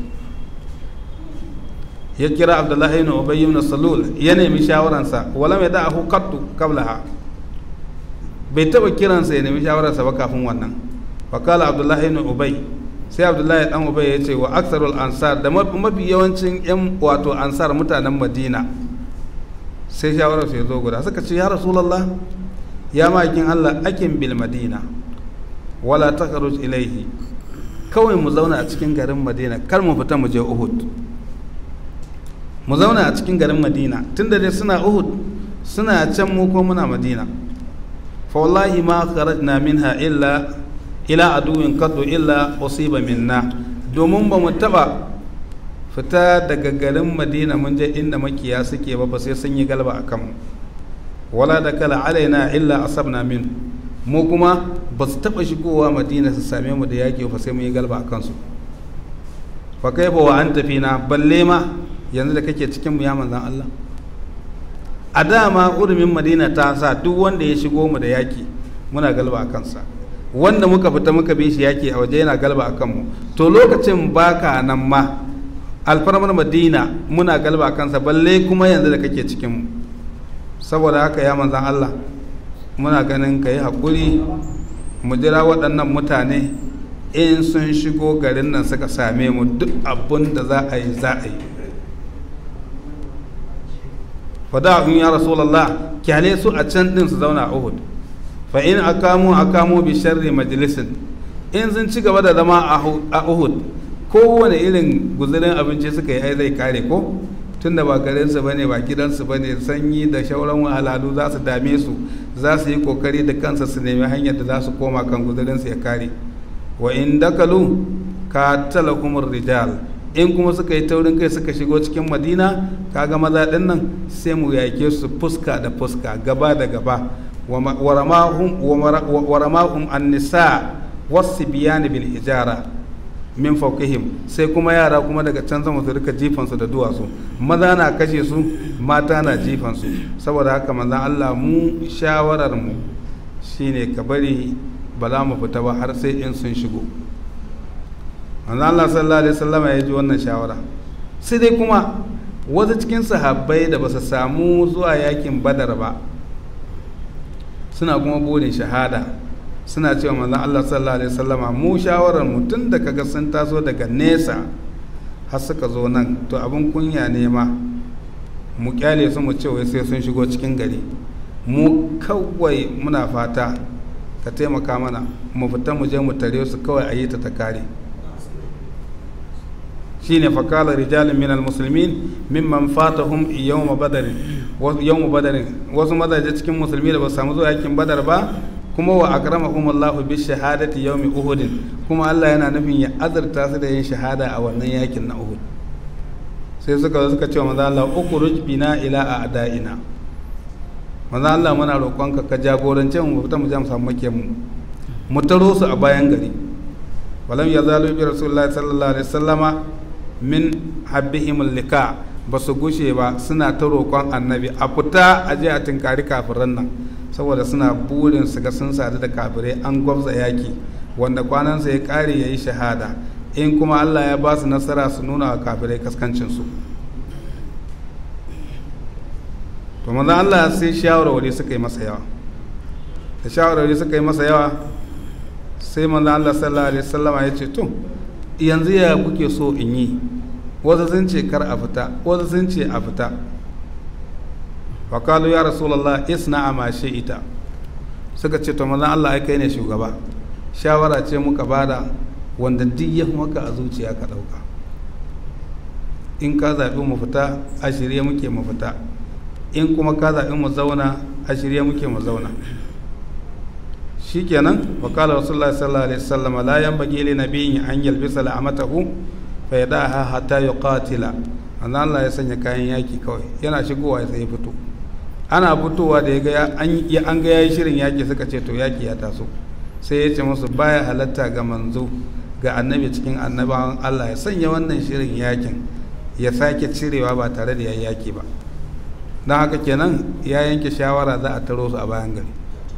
ya kira abdullahi ibn ubay ibn salul ya nemi shawaransa wala mai da'ahu qattu qablaha bai taba kiransa ya nemi shawararsa ba kafin wannan fakala abdullahi ibn ubay sai abdullahi dan ubay ya ce wa aksarul ansar da mafi yawancin yan wato ansar mutanen madina sai shawarar su ya zo guda suka ce ya rasulullah ya makin allah akin bil madina wala takhruj ilaihi kawai mu zauna a cikin garin madina kar mu fita mu je uhud mu zauna a cikin garin madina tunda dai suna uhud suna can mu ko muna madina fa wallahi ma kharajna minha illa ila aduwin kaddu illa usiba minna domin ba mu taba fita daga garin madina mun je inda makiya suke ba ba sai sun yi galba a kanmu wala da kala alaina illa asabna min mu kuma ba su taba shigowa madina su same mu da yaƙi ba sai mun yi galba a kansu fa kai ba wa an tafi na balle ma yanzu da kake cikin mu ya manzan Allah a dama urumin madina ta sa duk wanda ya shigo mu da yaƙi muna galba a kansa wanda muka fita muka bi shi yaki a waje yana galba a kanmu to lokacin baka nan ma alfarmar madina muna galba a kansa balle kuma yanzu da kake cikinmu saboda haka ya manzan allah muna ganin ka yi haƙuri mu jira waɗannan mutane in sun shigo garin nan suka same mu duk abin da za a yi za a yi fada'un ya rasulallah kyale su a can din su zauna a uhud fa in akamu akamu bi sharri majalisin in sun ci gaba da zama a uhud kowane irin guzurin abinci suka yi ai zai kare ko tunda ba garinsu bane ba gidansu bane sanyi da shauran wahalhalu za su dame su za su yi kokari da kansa su nemi hanyar da za su koma kan guzurinsu ya kare wa in dakalu ka talakumur rijal in kuma suka yi taurin kai suka shigo cikin madina kaga maza din nan sai mu yake su fuska da fuska gaba da gaba wa ramahum an-nisa was-sibyan bil hijara min fawqihim sai kuma yara kuma daga can sama su rika jifan su da duwatsu maza na kashe su mata na jifan su saboda haka manzon Allah mu shawarar mu shine ka bari ba za mu fita ba har sai in sun shigo manzo Allah sallallahu alaihi wasallam ya ji wannan shawara sai dai kuma wasu cikin sahabbai da ba su samu zuwa yakin badar ba suna kuma burin shahada suna cewa manzo Allah sallallahu alaihi wasallama mu shawarar mu tun da kaga sun taso daga nesa har suka zo nan to abin kunya ne ma mu kyale su mu ce wai sai sun shigo cikin gari mu kawai muna fata ka taimaka mana mu fita mu je mu tare su kawai a yi ta ta kare shine fakala rijalin min almuslimin mimman fatahum yawma badar yawma badar wasu mazaje cikin musulmi da ba samu zuwa yakin badar ba kuma wa akramahum Allah bi shahadati yawmi uhud kuma Allah yana nufin ya azurta su da yin shahada a wannan yakin na uhud sai suka zo suka ce wa manzo Allah ukhruj bina ila a'daina manzo Allah muna roƙonka ka jagorance mu fita mu je mu samu makiyan mu mu taro su a bayan gari walam yazalu bi rasulillahi sallallahu alaihi wasallama min habbihim lika ba su gushe ba suna ta roƙon annabi a fita a je a tinkari kafiran nan saboda suna burin su ga sun sadu da kafirai an gwabza yaki wanda kwanansa ya ƙare ya yi shahada in kuma allah ya ba su nasara su nuna wa kafirai kaskancinsu to manzan allah sai shawarwari suka yi masa yawa da shawarwari suka yi masa yawa sai manzan allah sallallahu alaihi wasallama ya ce to yanzu ya kuke so in yi wasu sun ce kar a fita wasu sun ce a fita wakalu ya rasulallah isna a mashe ita suka ce to mazan allah ai kai ne shugaba shawara ce muka bada wanda duk ya maka a zuciya ka ɗauka in ka zaɓi mu fita a shirye muke mu fita in kuma ka zaɓi mu zauna a shirye muke mu zauna shikenan wa qala rasulullahi sallallahu alaihi wasallam la yanbaghi li nabiyyin an yalbisa la'amatahu fa yadaha hatta yuqatila annan Allah ya sanya kayan yaki kawai yana shigowa sai ya fito ana fitowa da ya ga an ga yayi shirin yaki suka ce to yaki ya taso sai ya ce musu baya halatta ga manzo ga annabi cikin annabawan Allah ya sanya wannan shirin yakin ya sake cirewa ba tare da yayi yaki ba don haka kenan ya yanke shawara za a taro su a bayan gari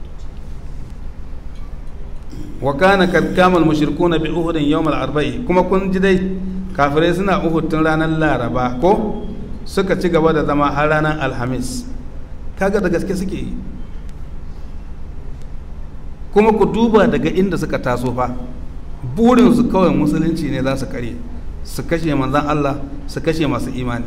wa kana kad kamal mushrikuna bi uhudin yawm al arba'i kuma kun ji dai kafirai suna uhud tun ranar laraba ko suka ci gaba da zama har ranar alhamis kaga da gaske suke yi kuma ku duba daga inda suka taso fa burinsu kawai musulunci ne za su kare su kashe manzan Allah su kashe masu imani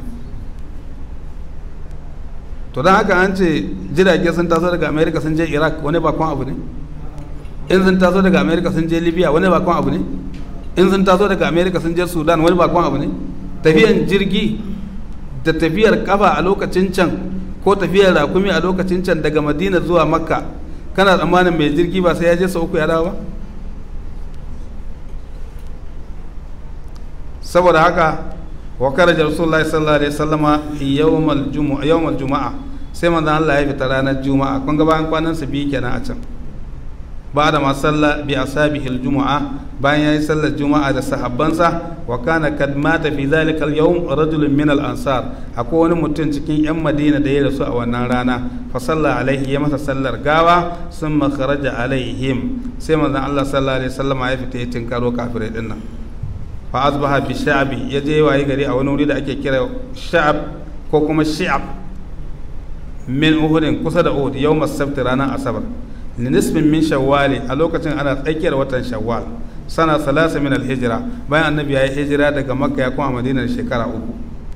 to don haka an ce jirage sun taso daga america sun je iraq wani bakon abu ne in sun taso daga america sun je libya wani bakon abu ne in sun taso daga america sun je sudan wani bakon abu ne tafiyan jirgi da tafiyar kafa a lokacin can ko tafiyar rakumi a lokacin can daga madina zuwa makka kana tsammanin mai jirgi ba sai ya je sau uku ya dawo ba saboda haka wa karaja rasulullahi sallallahu alaihi wasallama yawmal jumu'a yawmal juma'a sai manzon Allah ya fita ranar juma'a kun ga bayan kwanan su biyu kenan a can ba da ma salla bi asabihi aljumu'a bayan yayi sallar juma'a da sahabbansa wa kana kad mata fi zalika alyawm rajulun min al-ansar akwai wani mutum cikin yan Madina da ya rasu a wannan rana fa salla alaihi ya masa sallar gawa summa kharaja alaihim sai manzon Allah sallallahu alaihi wasallama ya fita ya tinkaro kafirai dinnan fa asbaha bi sha'bi ya je waye gari a wani wuri da ake kira sha'ab ko kuma shi'ab min uhudin kusa da uhud yawm as-sabt ranar asabar li nisbin min shawwal a lokacin ana tsakiyar watan shawwal sana salasa min al-hijra bayan annabi ya yi hijira daga makka ya kuma madina shekara uku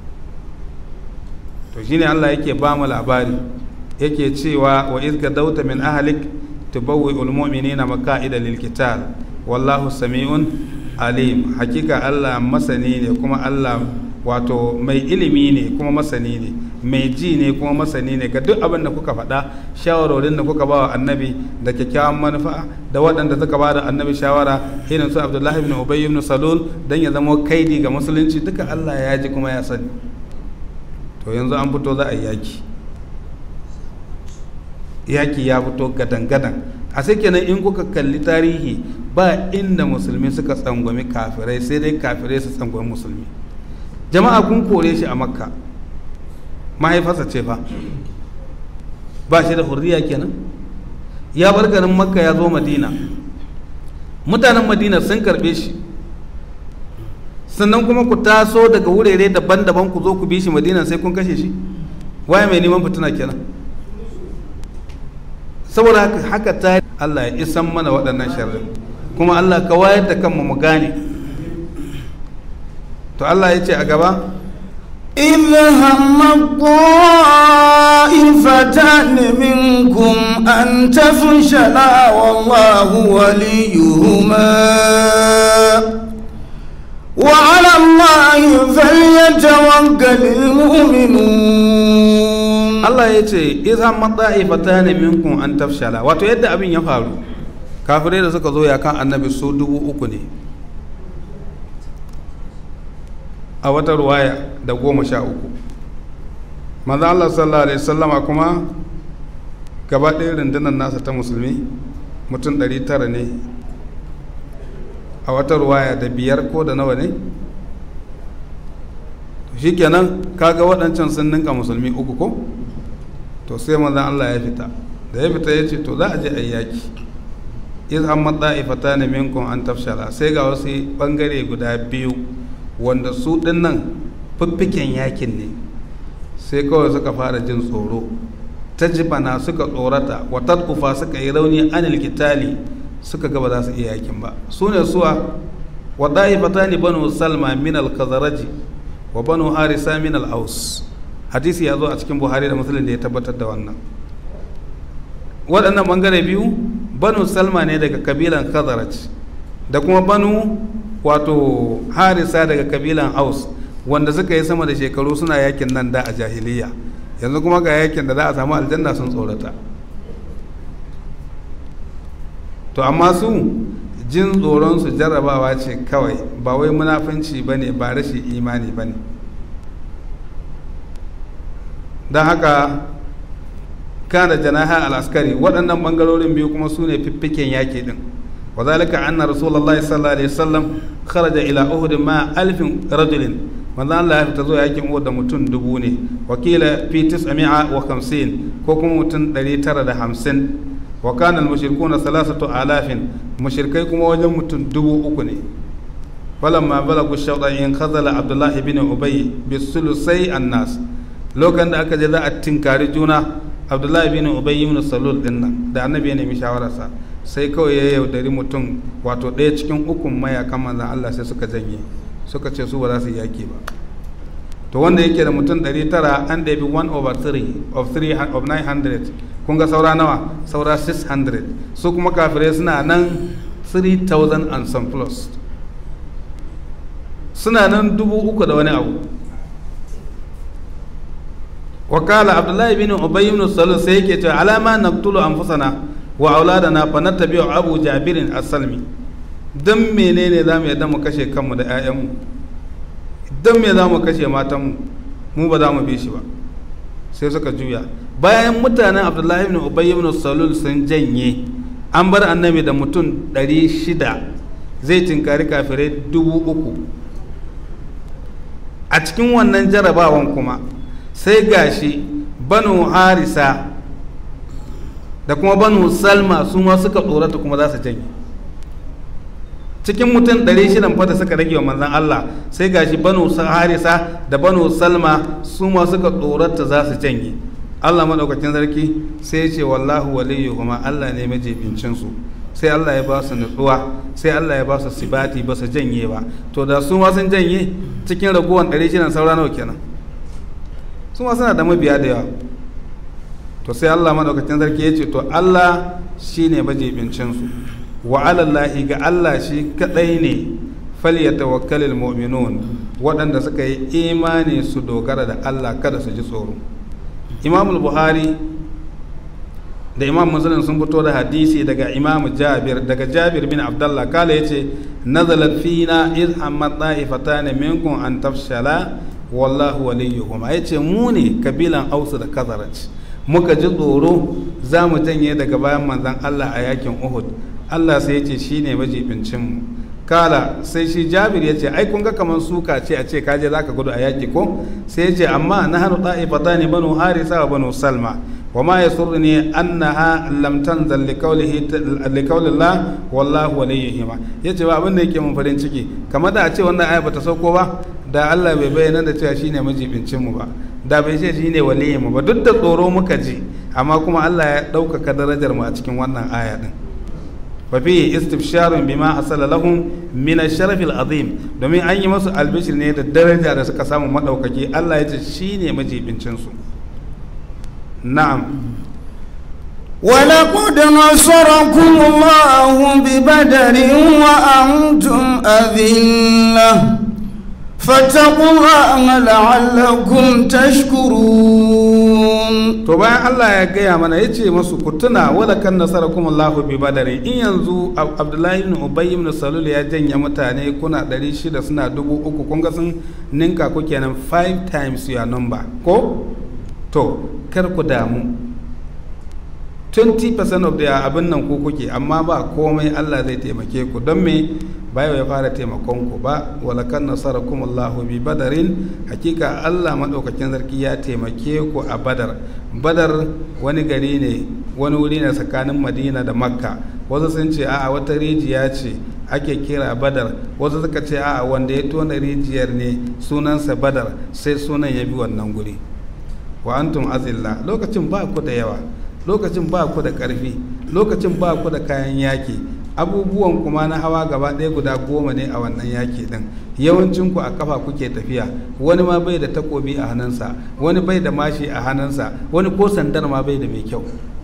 to shine Allah yake ba mu labari yake cewa wa iz gadawta min ahlik tubawwi'ul mu'minina maqa'ida lil qital wallahu sami'un alim hakika Allah masani ne kuma Allah wato mai ilimi ne kuma masani ne mai ji ne kuma masani ne ga duk abin da kuka faɗa shawarorin da kuka ba wa annabi da kyakkyawan manufa da waɗanda suka ba da annabi shawara irin su abdullahi ibn ubay ibn salul dan ya zama kaidi ga musulunci duka Allah ya ji kuma ya sani to yanzu an fito za a yi yaki yaki ya fito gadan gadan a sai kenan in kuka kalli tarihi ba inda musulmi suka tsangwami kafirai sai dai kafirai su tsangwami musulmi jama'a kun kore shi a makka mahaifarsa ce fa ba shi da hurriya kenan ya bar garin makka ya zo madina mutanen madina sun karbe shi sannan kuma ku taso daga wurare daban-daban ku zo ku bi shi madina sai kun kashe shi waye mai neman fitina kenan saboda haka ta Allah ya isan mana waɗannan sharri kuma Allah ka wayar da kanmu mu gane to Allah ya ce a gaba إذ هم الطائفتان منكم أن تفشلا والله وليهما وعلى الله فليتوكل المؤمنون Allah ya ce izan matsa'ifata ne minkum an tafshala wato yadda abin ya faru kafirai da suka zo ya kan annabi su dubu uku ne a wata ruwaya da goma sha uku maza Allah sallallahu alaihi sallama kuma gaba ɗaya rundunar nasa ta musulmi mutum ɗari tara ne a wata ruwaya da biyar ko da nawa ne shi kenan kaga waɗancan sun ninka musulmi uku ko to sai manzan Allah ya fita da ya fita ya ce to za a je a yi yaki iz amma da'ifata ne minkum an tafshala sai ga wasu bangare guda biyu wanda su dinnan fiffiken yakin ne sai kawai suka fara jin tsoro ta jibana suka tsorata wa tadkufa suka yi rauni anil kitali suka gaba za su iya yakin ba su ne suwa wa da'ifata ne banu salma min al-khazaraji wa banu harisa min al-aus hadisi ya zo a cikin buhari da musulun da ya tabbatar da wannan waɗannan ɓangare biyu banu salma ne daga kabilan khazaraj da kuma banu wato harisa daga kabilan aus wanda suka yi sama da shekaru suna yakin nan da a jahiliya yanzu kuma ga yakin da za a samu aljanna sun tsorata to amma su jin tsoron su jarrabawa ce kawai ba wai munafunci ba ne ba rashin imani ba ne don haka kana janaha al-askari waɗannan ɓangarorin biyu kuma su ne fiffiken yaƙi ɗin wa zalika anna rasulullahi sallallahu alaihi wasallam kharaja ila uhud ma alfin rajulin manzo Allah ya fita zuwa yakin Uhud da mutum dubu ne wakila fi 950 ko kuma mutum 950 wa kana al-mushrikuna salasatu alafin mushrikai kuma wajen mutum dubu uku ne falamma balagu shawda in khazala Abdullah ibn Ubay bi sulusai annas lokacin da aka je za a tinkari juna Abdullah ibn Ubay ibn Salul din nan da annabi ya nemi shawararsa sai kawai ya yaudari mutum wato ɗaya cikin ukun mayakan manzan Allah sai suka janye suka ce su ba za su yaki ba to wanda yake da mutum 900 an ɗabi 1 over 3 of 3 of 900 kun ga saura nawa saura 600 su kuma kafirai suna nan 3000 and some plus suna nan dubu uku da wani abu wakala abdullahi bin ubay ibn salul sai yake cewa alama naqtulu anfusana wa auladana fa nattabi'u abu jabirin as-salmi dan menene zamu yadda mu kashe kanmu da 'ya'yanmu dan me zamu kashe matanmu mu ba za mu bi shi ba sai suka juya bayan mutanen abdullahi ibn ubay ibn salul sun janye an bar annabi da mutum 600 zai tinkari kafirai dubu uku a cikin wannan jarabawan kuma sai gashi banu harisa da kuma banu salma su ma suka tsorata kuma za su janye cikin mutum 600 fata suka rage wa manzan Allah sai gashi banu harisa da banu salma su ma suka tsorata za su janye Allah maɗaukakin sarki sai ce wallahu waliyu kuma Allah ne majibincin su sai Allah ya ba su nutsuwa sai Allah ya ba su sibati ba su janye ba to da su ma sun janye cikin ragowar 600 saura nawa kenan su ma suna da mabiya da yawa to sai Allah madaukakin sarki ya ce to Allah shine majibincin su wa alallahi ga Allah shi kadai ne falyatawakkalul mu'minun waɗanda suka yi imani su dogara da Allah kada su ji tsoro Imam Buhari da Imam Muslim sun fito da hadisi daga Imam Jabir daga Jabir bin Abdullah kala yace nazalat fina iz hammat ta'ifatan minkum an tafshala wallahu waliyuhum yace mu ne kabilan Aus da Khazraj muka ji tsoro za mu janye daga bayan manzan Allah a yakin Uhud Allah sai ya ce shi ne majibincinmu kala sai shi jabir ya ce ai kun ga kamar suka ce a ce kaje za ka gudu a yaki ko sai ya ce amma na hannu ta'ifata ne banu harisa wa banu salma wa ma ya surri ne annaha lam tanzal li qawlillah wallahu waliyuhima ya ce ba abin da yake mun farin ciki kamar da a ce wannan aya bata sauko ba da Allah bai bayyana da cewa shine majibincinmu ba da bai ce shi ne waliyinmu ba duk da tsoro muka ji amma kuma Allah ya ɗaukaka darajar mu a cikin wannan aya din fa fi istifsharun bima hasala lahum min ash-sharaf al-azim domin an yi masu albishir ne da daraja da suka samu madaukaki Allah ya ce shine majibincin su na'am ولقد نصركم الله ببدر وأنتم أذلة فاتقوا الله لعلكم تشكرون to bayan Allah ya gaya mana ya ce masu ku tuna wala kan nasarakum Allahu bi badari in yanzu Abdullahi ibn Ubay ibn Salul ya janya mutane kuna 600 suna dubu uku kun ga sun ninka ku kenan 5 times your number ko to kar ku damu 20% of the abin nan ku kuke amma ba komai Allah zai taimake ku don me bayo ya fara taimakon ku ba walakan nasarakum Allahu bi badarin hakika Allah madaukakin sarki ya taimake ku a badar badar wani gari ne wani wuri ne tsakanin Madina da Makka wasu sun ce a'a wata rijiya ce ake kira badar wasu suka ce a'a wanda ya tona rijiyar ne sunansa badar sai sunan ya bi wannan guri wa antum azilla lokacin ba ku da yawa lokacin ba ku da ƙarfi lokacin ba ku da kayan yaki abubuwan kuma na hawa gaba ɗaya guda goma ne a wannan yaki ɗin yawancin ku a kafa kuke tafiya wani ma bai da takobi a hannunsa wani bai da mashi a hannunsa wani ko sandar ma bai da mai kyau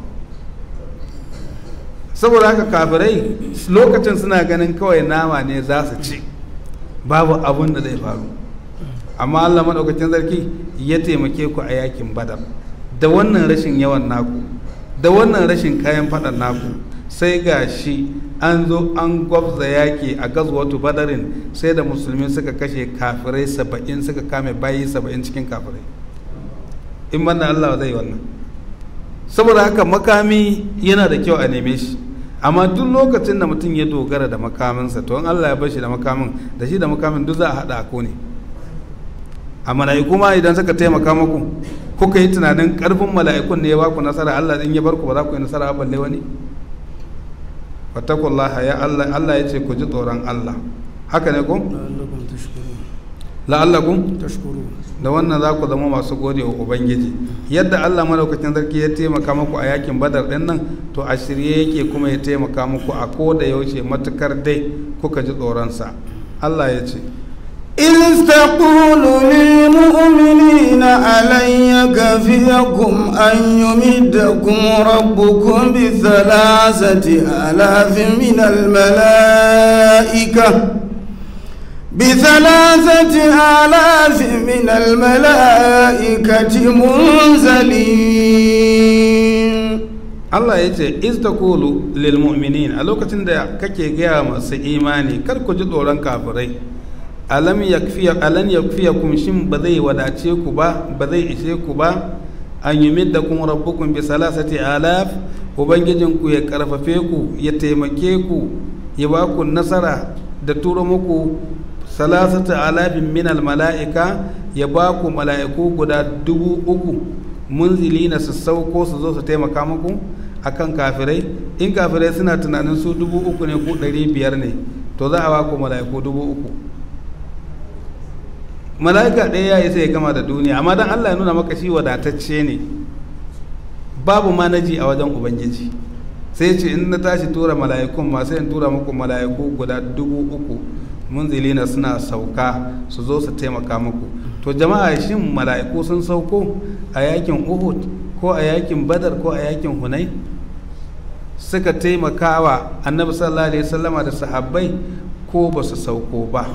saboda haka kafirai lokacin suna ganin kawai nama ne za su ci babu abun da zai faru amma allah maɗaukacin sarki ya taimake ku a yakin badar da wannan rashin yawan naku da wannan rashin kayan faɗan naku sai ga shi an zo an gwabza yaki a gazwatu badarin sai da musulmi suka kashe kafirai saba'in suka kame bayi saba'in cikin kafirai in banda Allah zai wannan saboda haka makami yana da kyau a neme shi amma duk lokacin da mutum ya dogara da makaminsa to in Allah ya bar shi da makamin da shi da makamin duk za a haɗa ko ne a mala'iku ma idan suka taimaka muku kuka yi tunanin karfin mala'ikun ne ya baku nasara Allah in ya bar ku ba za ku yi nasara balle wani fattakullaha ya Allah Allah ya ce ku ji tsoron Allah haka ne ko la'allakum da wannan za ku zama masu gode wa ubangiji yadda Allah madaukakin sarki ya taimaka muku a yakin badar din nan to a shirye yake kuma ya taimaka muku a ko da yaushe matukar dai kuka ji tsoronsa Allah ya ce إذ تقول للمؤمنين ألن يكفيكم أن يمدكم ربكم بثلاثة آلاف من الملائكة بثلاثة آلاف من الملائكة منزلين Allah ya ce iz taqulu lil mu'minin a lokacin da kake gaya masu imani kar ku ji tsoron kafirai alam yakfiya alan yakfiyakum shin ba zai wadace ku ba ba zai ishe ku ba an yumiddakum rabbukum bi salasati alaf ubangijin ku ya karfafe ku ya taimake ku ya ba ku nasara da turo muku salasati alafin min al mala'ika ya ba ku mala'iku guda dubu uku munzilina su sauko su zo su taimaka muku akan kafirai in kafirai suna tunanin su dubu uku ne ko ɗari biyar ne to za a ba ku mala'iku dubu uku mala'ika ɗaya ya isa ya gama da duniya amma dan Allah ya nuna maka shi wadatacce ne babu manaji a wajen ubangiji sai ce in na tashi tura mala'ikun ma sai in tura muku mala'iku guda dubu uku munzilina suna sauka su zo su taimaka muku to jama'a shin mala'iku sun sauko a yakin uhud ko a yakin badar ko a yakin hunai suka taimaka wa annabi sallallahu alaihi wasallama da sahabbai ko ba su sauko ba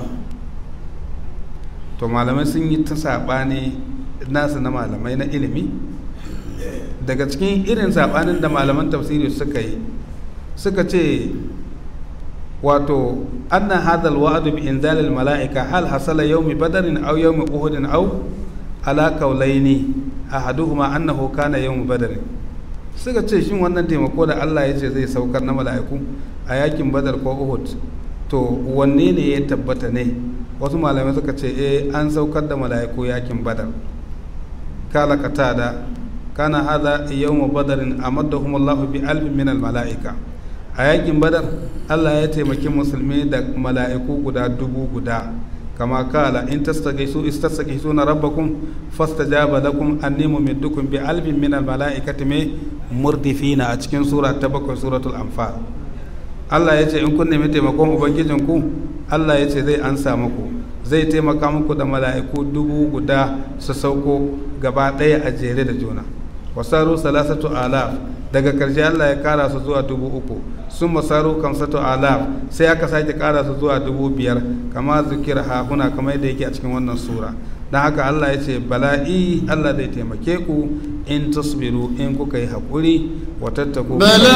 to malamai sun yi ta saɓani nasu na malamai na ilimi daga cikin irin saɓanin da malaman tafsiri suka yi suka ce wato anna hadal wa'adu bi inzalil mala'ika hal hasala yawmi badarin aw yawmi uhudin aw ala kaulaini ahaduhuma annahu kana yawmi badarin suka ce shin wannan taimako da Allah ya ce zai saukar na mala'iku a yakin badar ko uhud to wanne ne ya tabbata ne wasu malamai suka ce eh an saukar da mala'iku yakin badar kala katada kana hada yawmu badarin amaddahum Allah bi alfin min al mala'ika a yakin badar Allah ya taimaki musulmi da mala'iku guda dubu guda kama kala in tastaghisu istastaghisuna rabbakum fastajaba lakum anni mumiddukum bi alfin min al mala'ikati me murdifina a cikin sura ta bakwai suratul anfal Allah ya ce in kun nemi taimakon ubangijinku Allah ya ce zai ansa muku zai taimaka muku da mala'iku dubu guda su sauko gaba ɗaya a jere da juna wasaru salasatu alaf daga karshe Allah ya kara su zuwa dubu uku sun masaru kamsatu alaf sai aka sake kara su zuwa dubu biyar kama zikir hahuna kamar yadda yake a cikin wannan sura don haka Allah ya ce bala'i Allah zai taimake ku in tasbiru in kuka yi haƙuri wa tattaku بلى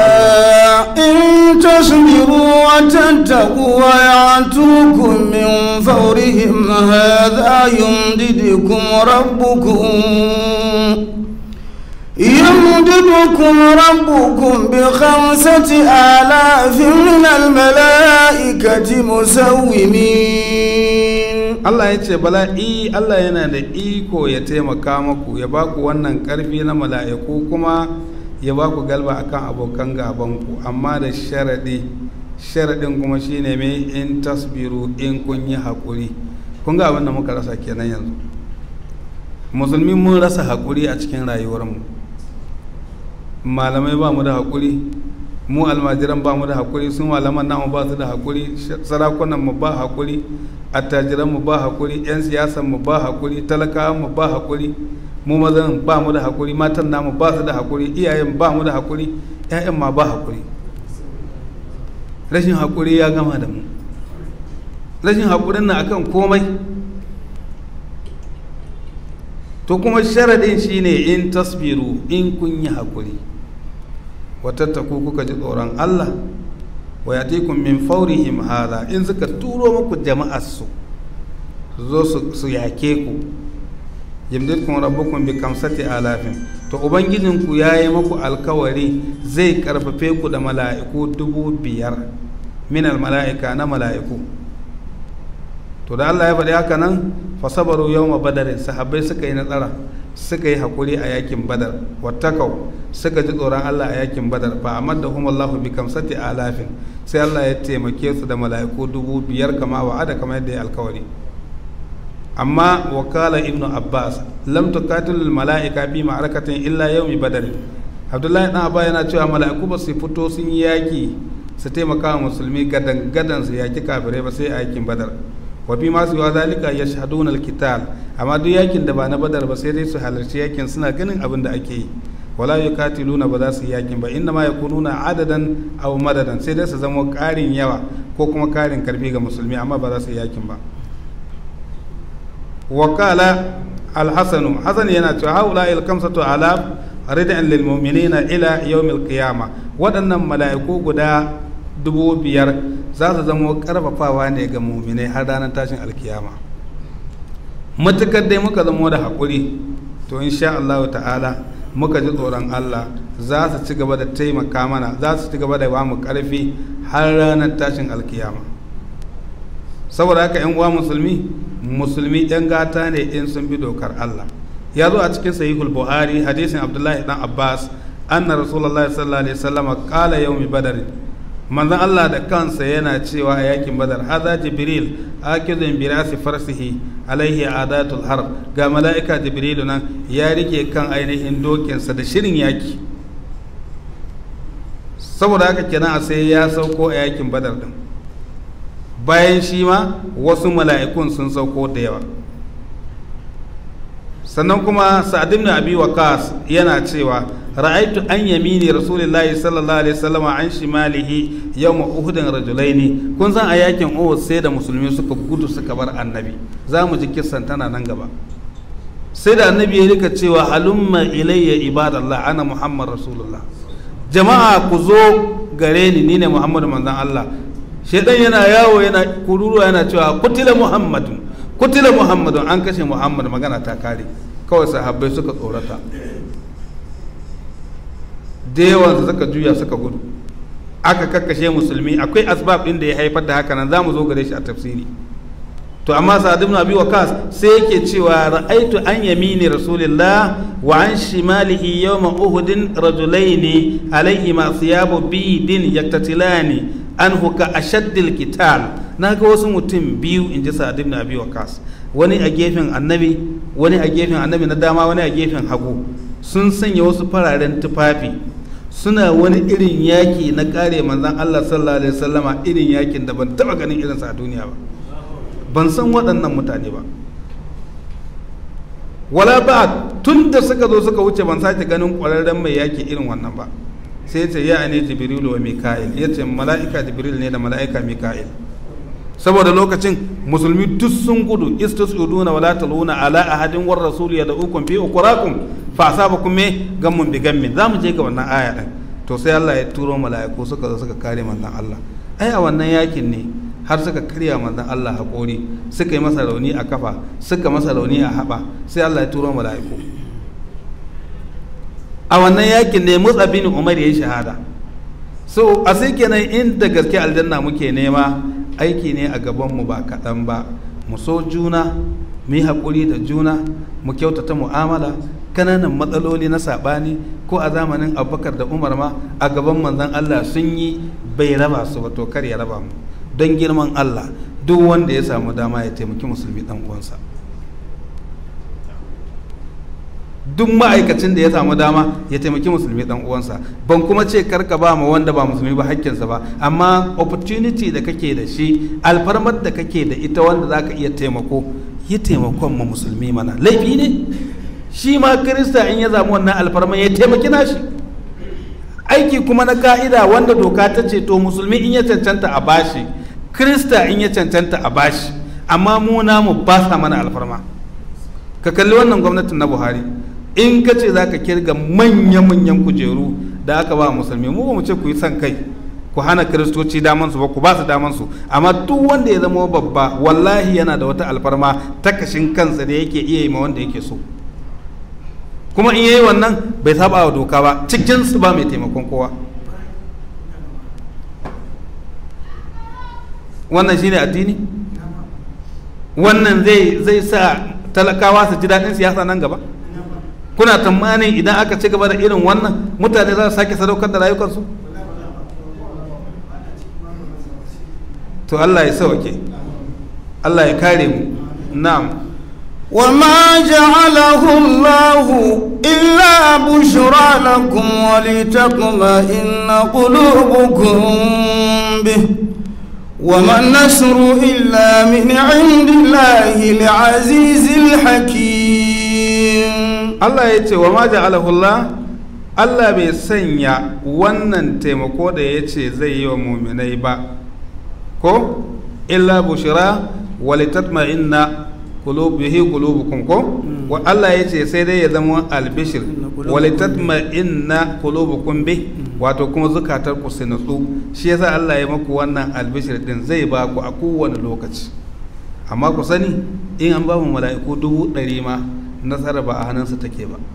إن تصبروا وتتقوا ويعتوكم من فورهم هذا يمددكم ربكم يمددكم ربكم بخمسة آلاف من الملائكة مسومين Allah ya ce bala'i Allah yana da iko ya taimaka maku ya ba ku wannan ƙarfi na mala'iku kuma ya ba ku galba akan abokan gabanku amma da sharaɗi sharaɗin kuma shine mai in tasbiru in kun yi haƙuri kun ga abin da muka rasa kenan yanzu musulmi mun rasa haƙuri a cikin rayuwarmu malamai ba mu da haƙuri mu almajiran ba mu da haƙuri sun malaman namu ba su da haƙuri sarakunan mu ba haƙuri attajiran mu ba haƙuri 'yan siyasan mu ba haƙuri talakawan mu ba haƙuri mu mazan ba mu da haƙuri matan namu ba su da haƙuri iyayen ba mu da haƙuri 'ya'yan ma ba haƙuri rashin haƙuri ya gama da mu rashin haƙurin na akan komai to kuma sharaɗin shine in tasbiru in kun yi haƙuri watattaku kuka ji tsoron Allah wa yatikum min fawrihim hadha in suka turo muku jama'ar su su zo su yake ku yamdidkum rabbukum bi kamsati alafin to ubangijinku ya yi muku alkawari zai karfafe ku da mala'iku dubu biyar minal mala'ika na mala'iku to da Allah ya faɗi haka nan fasabaru yawma badarin sahabbai suka yi nasara suka yi hakuri a yakin badar wattakau suka ji tsoron Allah a yakin badar fa amaddahum Allah bi kamsati alafin sai Allah ya taimake su da mala'iku dubu biyar kama wa'ada kama yadda ya alkawari amma wakala ibn abbas lam tuqatil al mala'ika bi ma'arakatin illa yawmi badar abdullahi dan abba yana cewa mala'iku ba su fito sun yi yaki su taimaka wa musulmi gadan gadan su yaki kafirai ba sai a yakin badar wa bi ma su wa zalika yashhaduna al qital amma duk yakin da ba na badar ba sai dai su halarci yakin suna ganin abin da ake yi wala yukatiluna ba za su yi yakin ba inna ma yakununa adadan aw madadan sai dai su zama karin yawa ko kuma karin karfi ga musulmi amma ba za su yi yakin ba wakala alhassanu hassan yana cewa haula il kamsatu alaf ridan lil mu'minina ila yawmil qiyama waɗannan mala'iku guda dubu biyar za su zama karfafawa ne ga mu'minai har ranar tashin alkiyama matukar dai muka zama da haƙuri to insha Allah ta'ala muka ji tsoron Allah za su ci gaba da taimaka mana za su ci gaba da ba mu ƙarfi har ranar tashin alkiyama saboda haka 'yan uwa musulmi musulmi yan gata ne in sun bi dokar Allah ya zo a cikin sahihul buhari hadisin abdullahi dan abbas anna rasulullahi sallallahu alaihi wasallam qala yawmi badr manzon Allah da kansa yana cewa a yakin badar hadha jibril akizun bi rasi farsihi alaihi adatul harb ga mala'ika jibril nan ya rike kan ainihin dokinsa da shirin yaki saboda haka kenan a sai ya sauko a yakin badar din bayan shi ma wasu mala'ikun sun sauko da yawa sannan kuma sa'ad ibn abi waqas yana cewa ra'aitu an yamini rasulullahi sallallahu alaihi wasallam an shimalihi yawm uhud rajulaini kun san a yakin uhud sai da musulmi suka gudu suka bar annabi za mu ji kissan tana nan gaba sai da annabi ya rika cewa halumma ilayya ibadallah ana muhammad rasulullah jama'a ku zo gare ni ni ne muhammadu manzon allah shaidan yana yawo yana kururuwa yana cewa kutila muhammadun kutila muhammadun an kashe muhammad magana ta kare kawai sahabbai suka tsorata da yawan suka juya suka gudu aka kakkashe musulmi akwai asbab din da ya haifar da haka nan zamu zo gare shi a tafsiri to amma sa'ad ibn abi waqas sai yake cewa ra'aitu an yamini rasulillah wa an shimalihi yawma uhudin rajulaini alayhi ma thiyabu bidin yaktatilani anhu ka ashaddil kital na ga wasu mutum biyu in ji sa'ad ibn abi waqas wani a gefen annabi wani a gefen annabi na dama wani a gefen hagu sun sanya wasu fararen tufafi suna wani irin yaki na kare manzon Allah sallallahu alaihi wasallama irin yakin da ban taba ganin irinsa a duniya ba ban san waɗannan mutane ba wala ba tun da suka zo suka wuce ban sake ganin ƙwararren mai yaki irin wannan ba sai ce ya ne jibrilu wa mika'il ya ce mala'ika jibril ne da mala'ika mika'il saboda lokacin musulmi duk sun gudu istasuduna wala taluna ala ahadin war rasul ya da'ukum fi ukurakum fa asabakum me gammun bi gammin zamu je ga wannan aya din to sai Allah ya turo mala'iku suka zo suka kare manzon Allah ai a wannan yakin ne har suka karya manzon Allah haƙori suka yi masa rauni a kafa suka masa rauni a haɓa sai Allah ya turo mala'iku a wannan yakin ne Musa bin Umar ya yi shahada so a sai kenan inda gaske aljanna muke nema aiki ne a gabanmu ba kaɗan ba mu so juna mu yi haƙuri da juna mu kyautata mu'amala kananan matsaloli na saɓani ko a zamanin abubakar da umar ma a gaban manzon allah sun yi bai raba su ba to kar ya raba mu don girman allah duk wanda ya samu dama ya taimaki musulmi dan uwansa duk ma'aikacin da ya samu dama ya taimaki musulmi dan uwansa ban kuma ce karka ba ma wanda ba musulmi ba hakkinsa ba amma opportunity da kake da shi alfarmar da kake da ita wanda zaka iya taimako yi taimakon ma musulmi mana laifi ne shi ma kirista in ya zamu wannan alfarmar ya taimaki nashi aiki kuma na ka'ida wanda doka ta ce to musulmi in ya cancanta a bashi kirista in ya cancanta a bashi amma mu namu ba sa mana alfarma ka kalli wannan gwamnatin na buhari in ka ce za ka kirga manya-manyan kujeru da aka ba musulmi mu ba mu ce ku yi son kai ku hana kiristoci damansu ba ku ba su damansu amma duk wanda ya zama babba wallahi yana da wata alfarma ta kashin kansa da yake iya yi ma wanda yake so kuma in yayi wannan bai saba wa doka ba cikin su ba mai taimakon kowa wannan shine addini wannan zai zai sa talakawa su ji daɗin siyasa nan gaba kuna tsammanin idan aka ci gaba da irin wannan mutane za su sake sadaukar da rayukansu to Allah ya sauke Allah ya kare mu na'am وما جعله الله إلا بشرى لكم ولتطمئن قلوبكم به وما النصر إلا من عند الله العزيز الحكيم Allah ya ce wa ma ja'alahu Allah Allah bai sanya wannan taimako da ya ce zai yi wa muminai ba ko illa bushira walitatma'inna qulubihi qulubukum ko wa Allah ya ce sai dai ya zama albishir walitatma'inna qulubukum bi wato kuma zukatar ku su nutsu shi yasa Allah ya maku wannan albishir din zai ba ku a kowane lokaci amma ku sani in an ba mu mala'iku dubu ɗari ma nasara ba a hannunsa take ba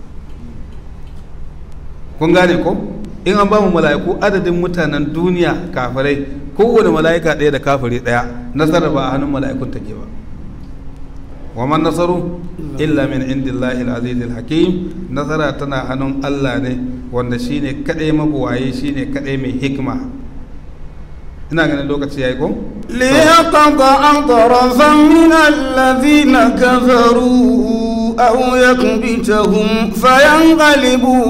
kun gane ko in an ba mu mala'iku adadin mutanen duniya kafirai kowane mala'ika ɗaya da kafiri ɗaya nasara ba a hannun mala'ikun take ba wa man nasaru illa min indillahi al-aziz al-hakim nasara tana hannun Allah ne wanda shine kadai mabuwaye shine kadai mai hikma ina ganin lokaci yayi ko ليقطع طرفا من الذين كفروا أو يكبتهم فينقلبوا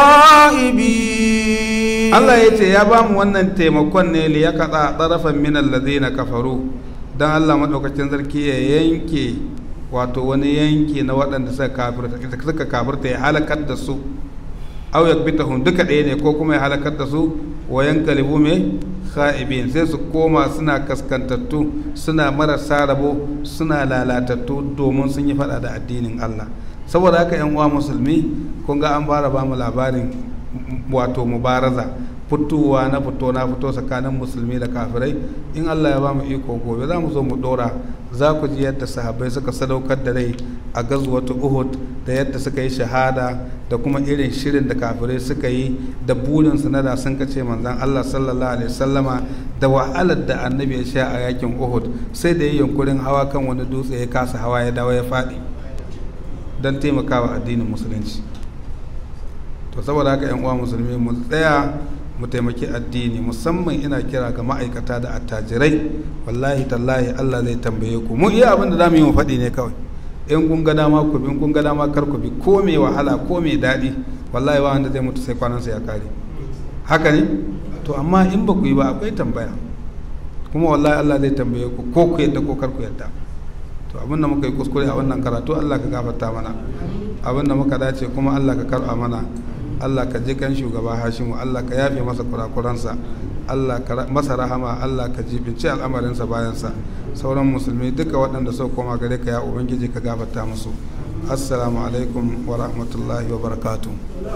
خائبين Allah ya ce ya ba mu wannan taimakon ne li ya kaɗa ɗarafan min allazina kafaru don Allah maɗaukacin sarki ya yanke wato wani yanki na waɗanda suka kafirta suka kafirta ya halakar da su aw yakbitahum duka ɗaya ne ko kuma ya halakar da su wa yankalibu me kha'ibin sai su koma suna kaskantattu suna marasa rabo suna lalatattu domin sun yi faɗa da addinin Allah saboda haka yan uwa musulmi kun ga an fara ba mu labarin wato mubaraza fitowa na fito na fito tsakanin musulmi da kafirai in Allah ya ba mu iko gobe za mu zo mu dora za ku ji yadda sahabbai suka sadaukar da rai a gazwatu Uhud da yadda suka yi shahada da kuma irin shirin da kafirai suka yi da burin su na da sun kace manzon Allah sallallahu alaihi wasallama da wahalar da annabi ya sha a yakin Uhud sai da yi yunkurin hawa kan wani dutse ya kasa hawa ya dawo ya faɗi don taimakawa addinin musulunci to saboda haka yan uwa musulmi mu tsaya mu taimaki addini musamman ina kira ga ma'aikata da attajirai wallahi tallahi Allah zai tambaye ku mu iya abin da zamu yi mu faɗi ne kawai in kun ga dama ku bi in kun ga dama kar ku bi ko mai wahala ko mai daɗi wallahi ba wanda zai mutu sai kwanansa ya kare haka ne to amma in ba ku yi ba akwai tambaya kuma wallahi Allah zai tambaye ku ko ku yadda ko kar ku yadda to abin da muka yi kuskure a wannan karatu Allah ka gafarta mana abin da muka dace kuma Allah ka karɓa mana Allah ka ji kan shugaba Hashimu Allah ka yafe masa kurakuransa Allah ka masa rahama Allah ka jibinci al'amarinsa bayansa sauran musulmi duka waɗanda suka koma gare ka ya ubangiji ka gafarta musu assalamu alaikum wa rahmatullahi wa barakatuh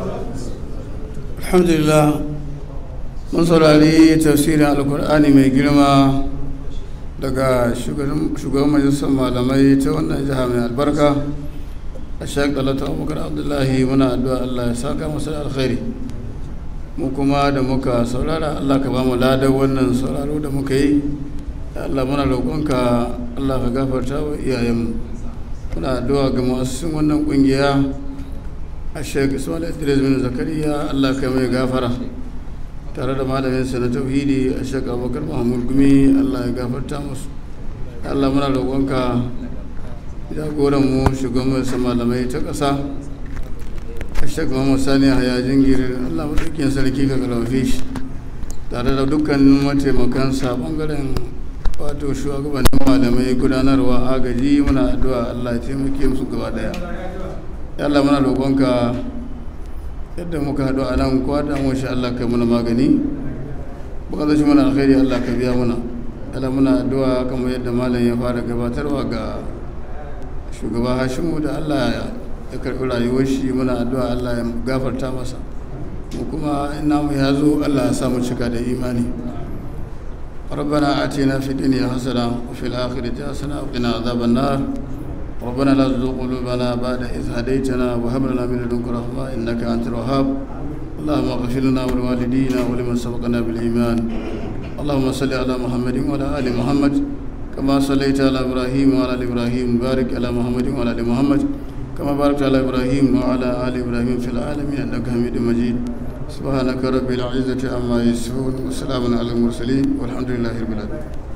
alhamdulillah mun saurari tafsirin alkur'ani mai girma daga shugaban majalisar malamai ta wannan jiha mai albarka a shek dalata abubakar abdullahi muna addu'a allah ya saka masa da alkhairi mu kuma da muka saurara allah ka ba mu ladar wannan sauraro da muka yi ya allah muna roƙonka allah ka gafarta wa iyayenmu muna addu'a ga masu wannan ƙungiya a shek ismail idris bin zakariya allah ka mai gafara tare da malamin sa na tauhidi a shek abubakar mahmud gumi allah ya gafarta musu ya allah muna roƙonka jagoran mu shugaban malamai ta ƙasa a shek muhammad sani a yajin giri allah maɗaukin sarki ka karfafe shi tare da dukkanin mataimakansa ɓangaren wato shugabannin malamai gudanarwa agaji muna addu'a allah ya taimake musu gaba daya ya allah muna roƙonka yadda muka haɗu a nan kowa da mu allah kai muna magani bukatar shi muna alkhairi allah ka biya muna allah muna addu'a kamar yadda malam ya fara gabatarwa ga shugaba hashimu da allah ya karɓi rayuwar shi muna addu'a allah ya gafarta masa mu kuma ina mu ya zo allah ya samu cika da imani ربنا آتنا في الدنيا حسنة وفي الآخرة حسنة وقنا عذاب النار ربنا لا تزغ قلوبنا بعد إذ هديتنا وهب لنا من لدنك رحمة إنك أنت الوهاب اللهم اغفر لنا ولوالدينا ولمن سبقنا بالإيمان اللهم صل على محمد وعلى آل محمد كما صليت على إبراهيم وعلى آل إبراهيم بارك على محمد وعلى آل محمد كما باركت على إبراهيم وعلى آل إبراهيم في العالمين إنك حميد مجيد سبحانك رب العزة عما يصفون وسلام على المرسلين والحمد لله رب العالمين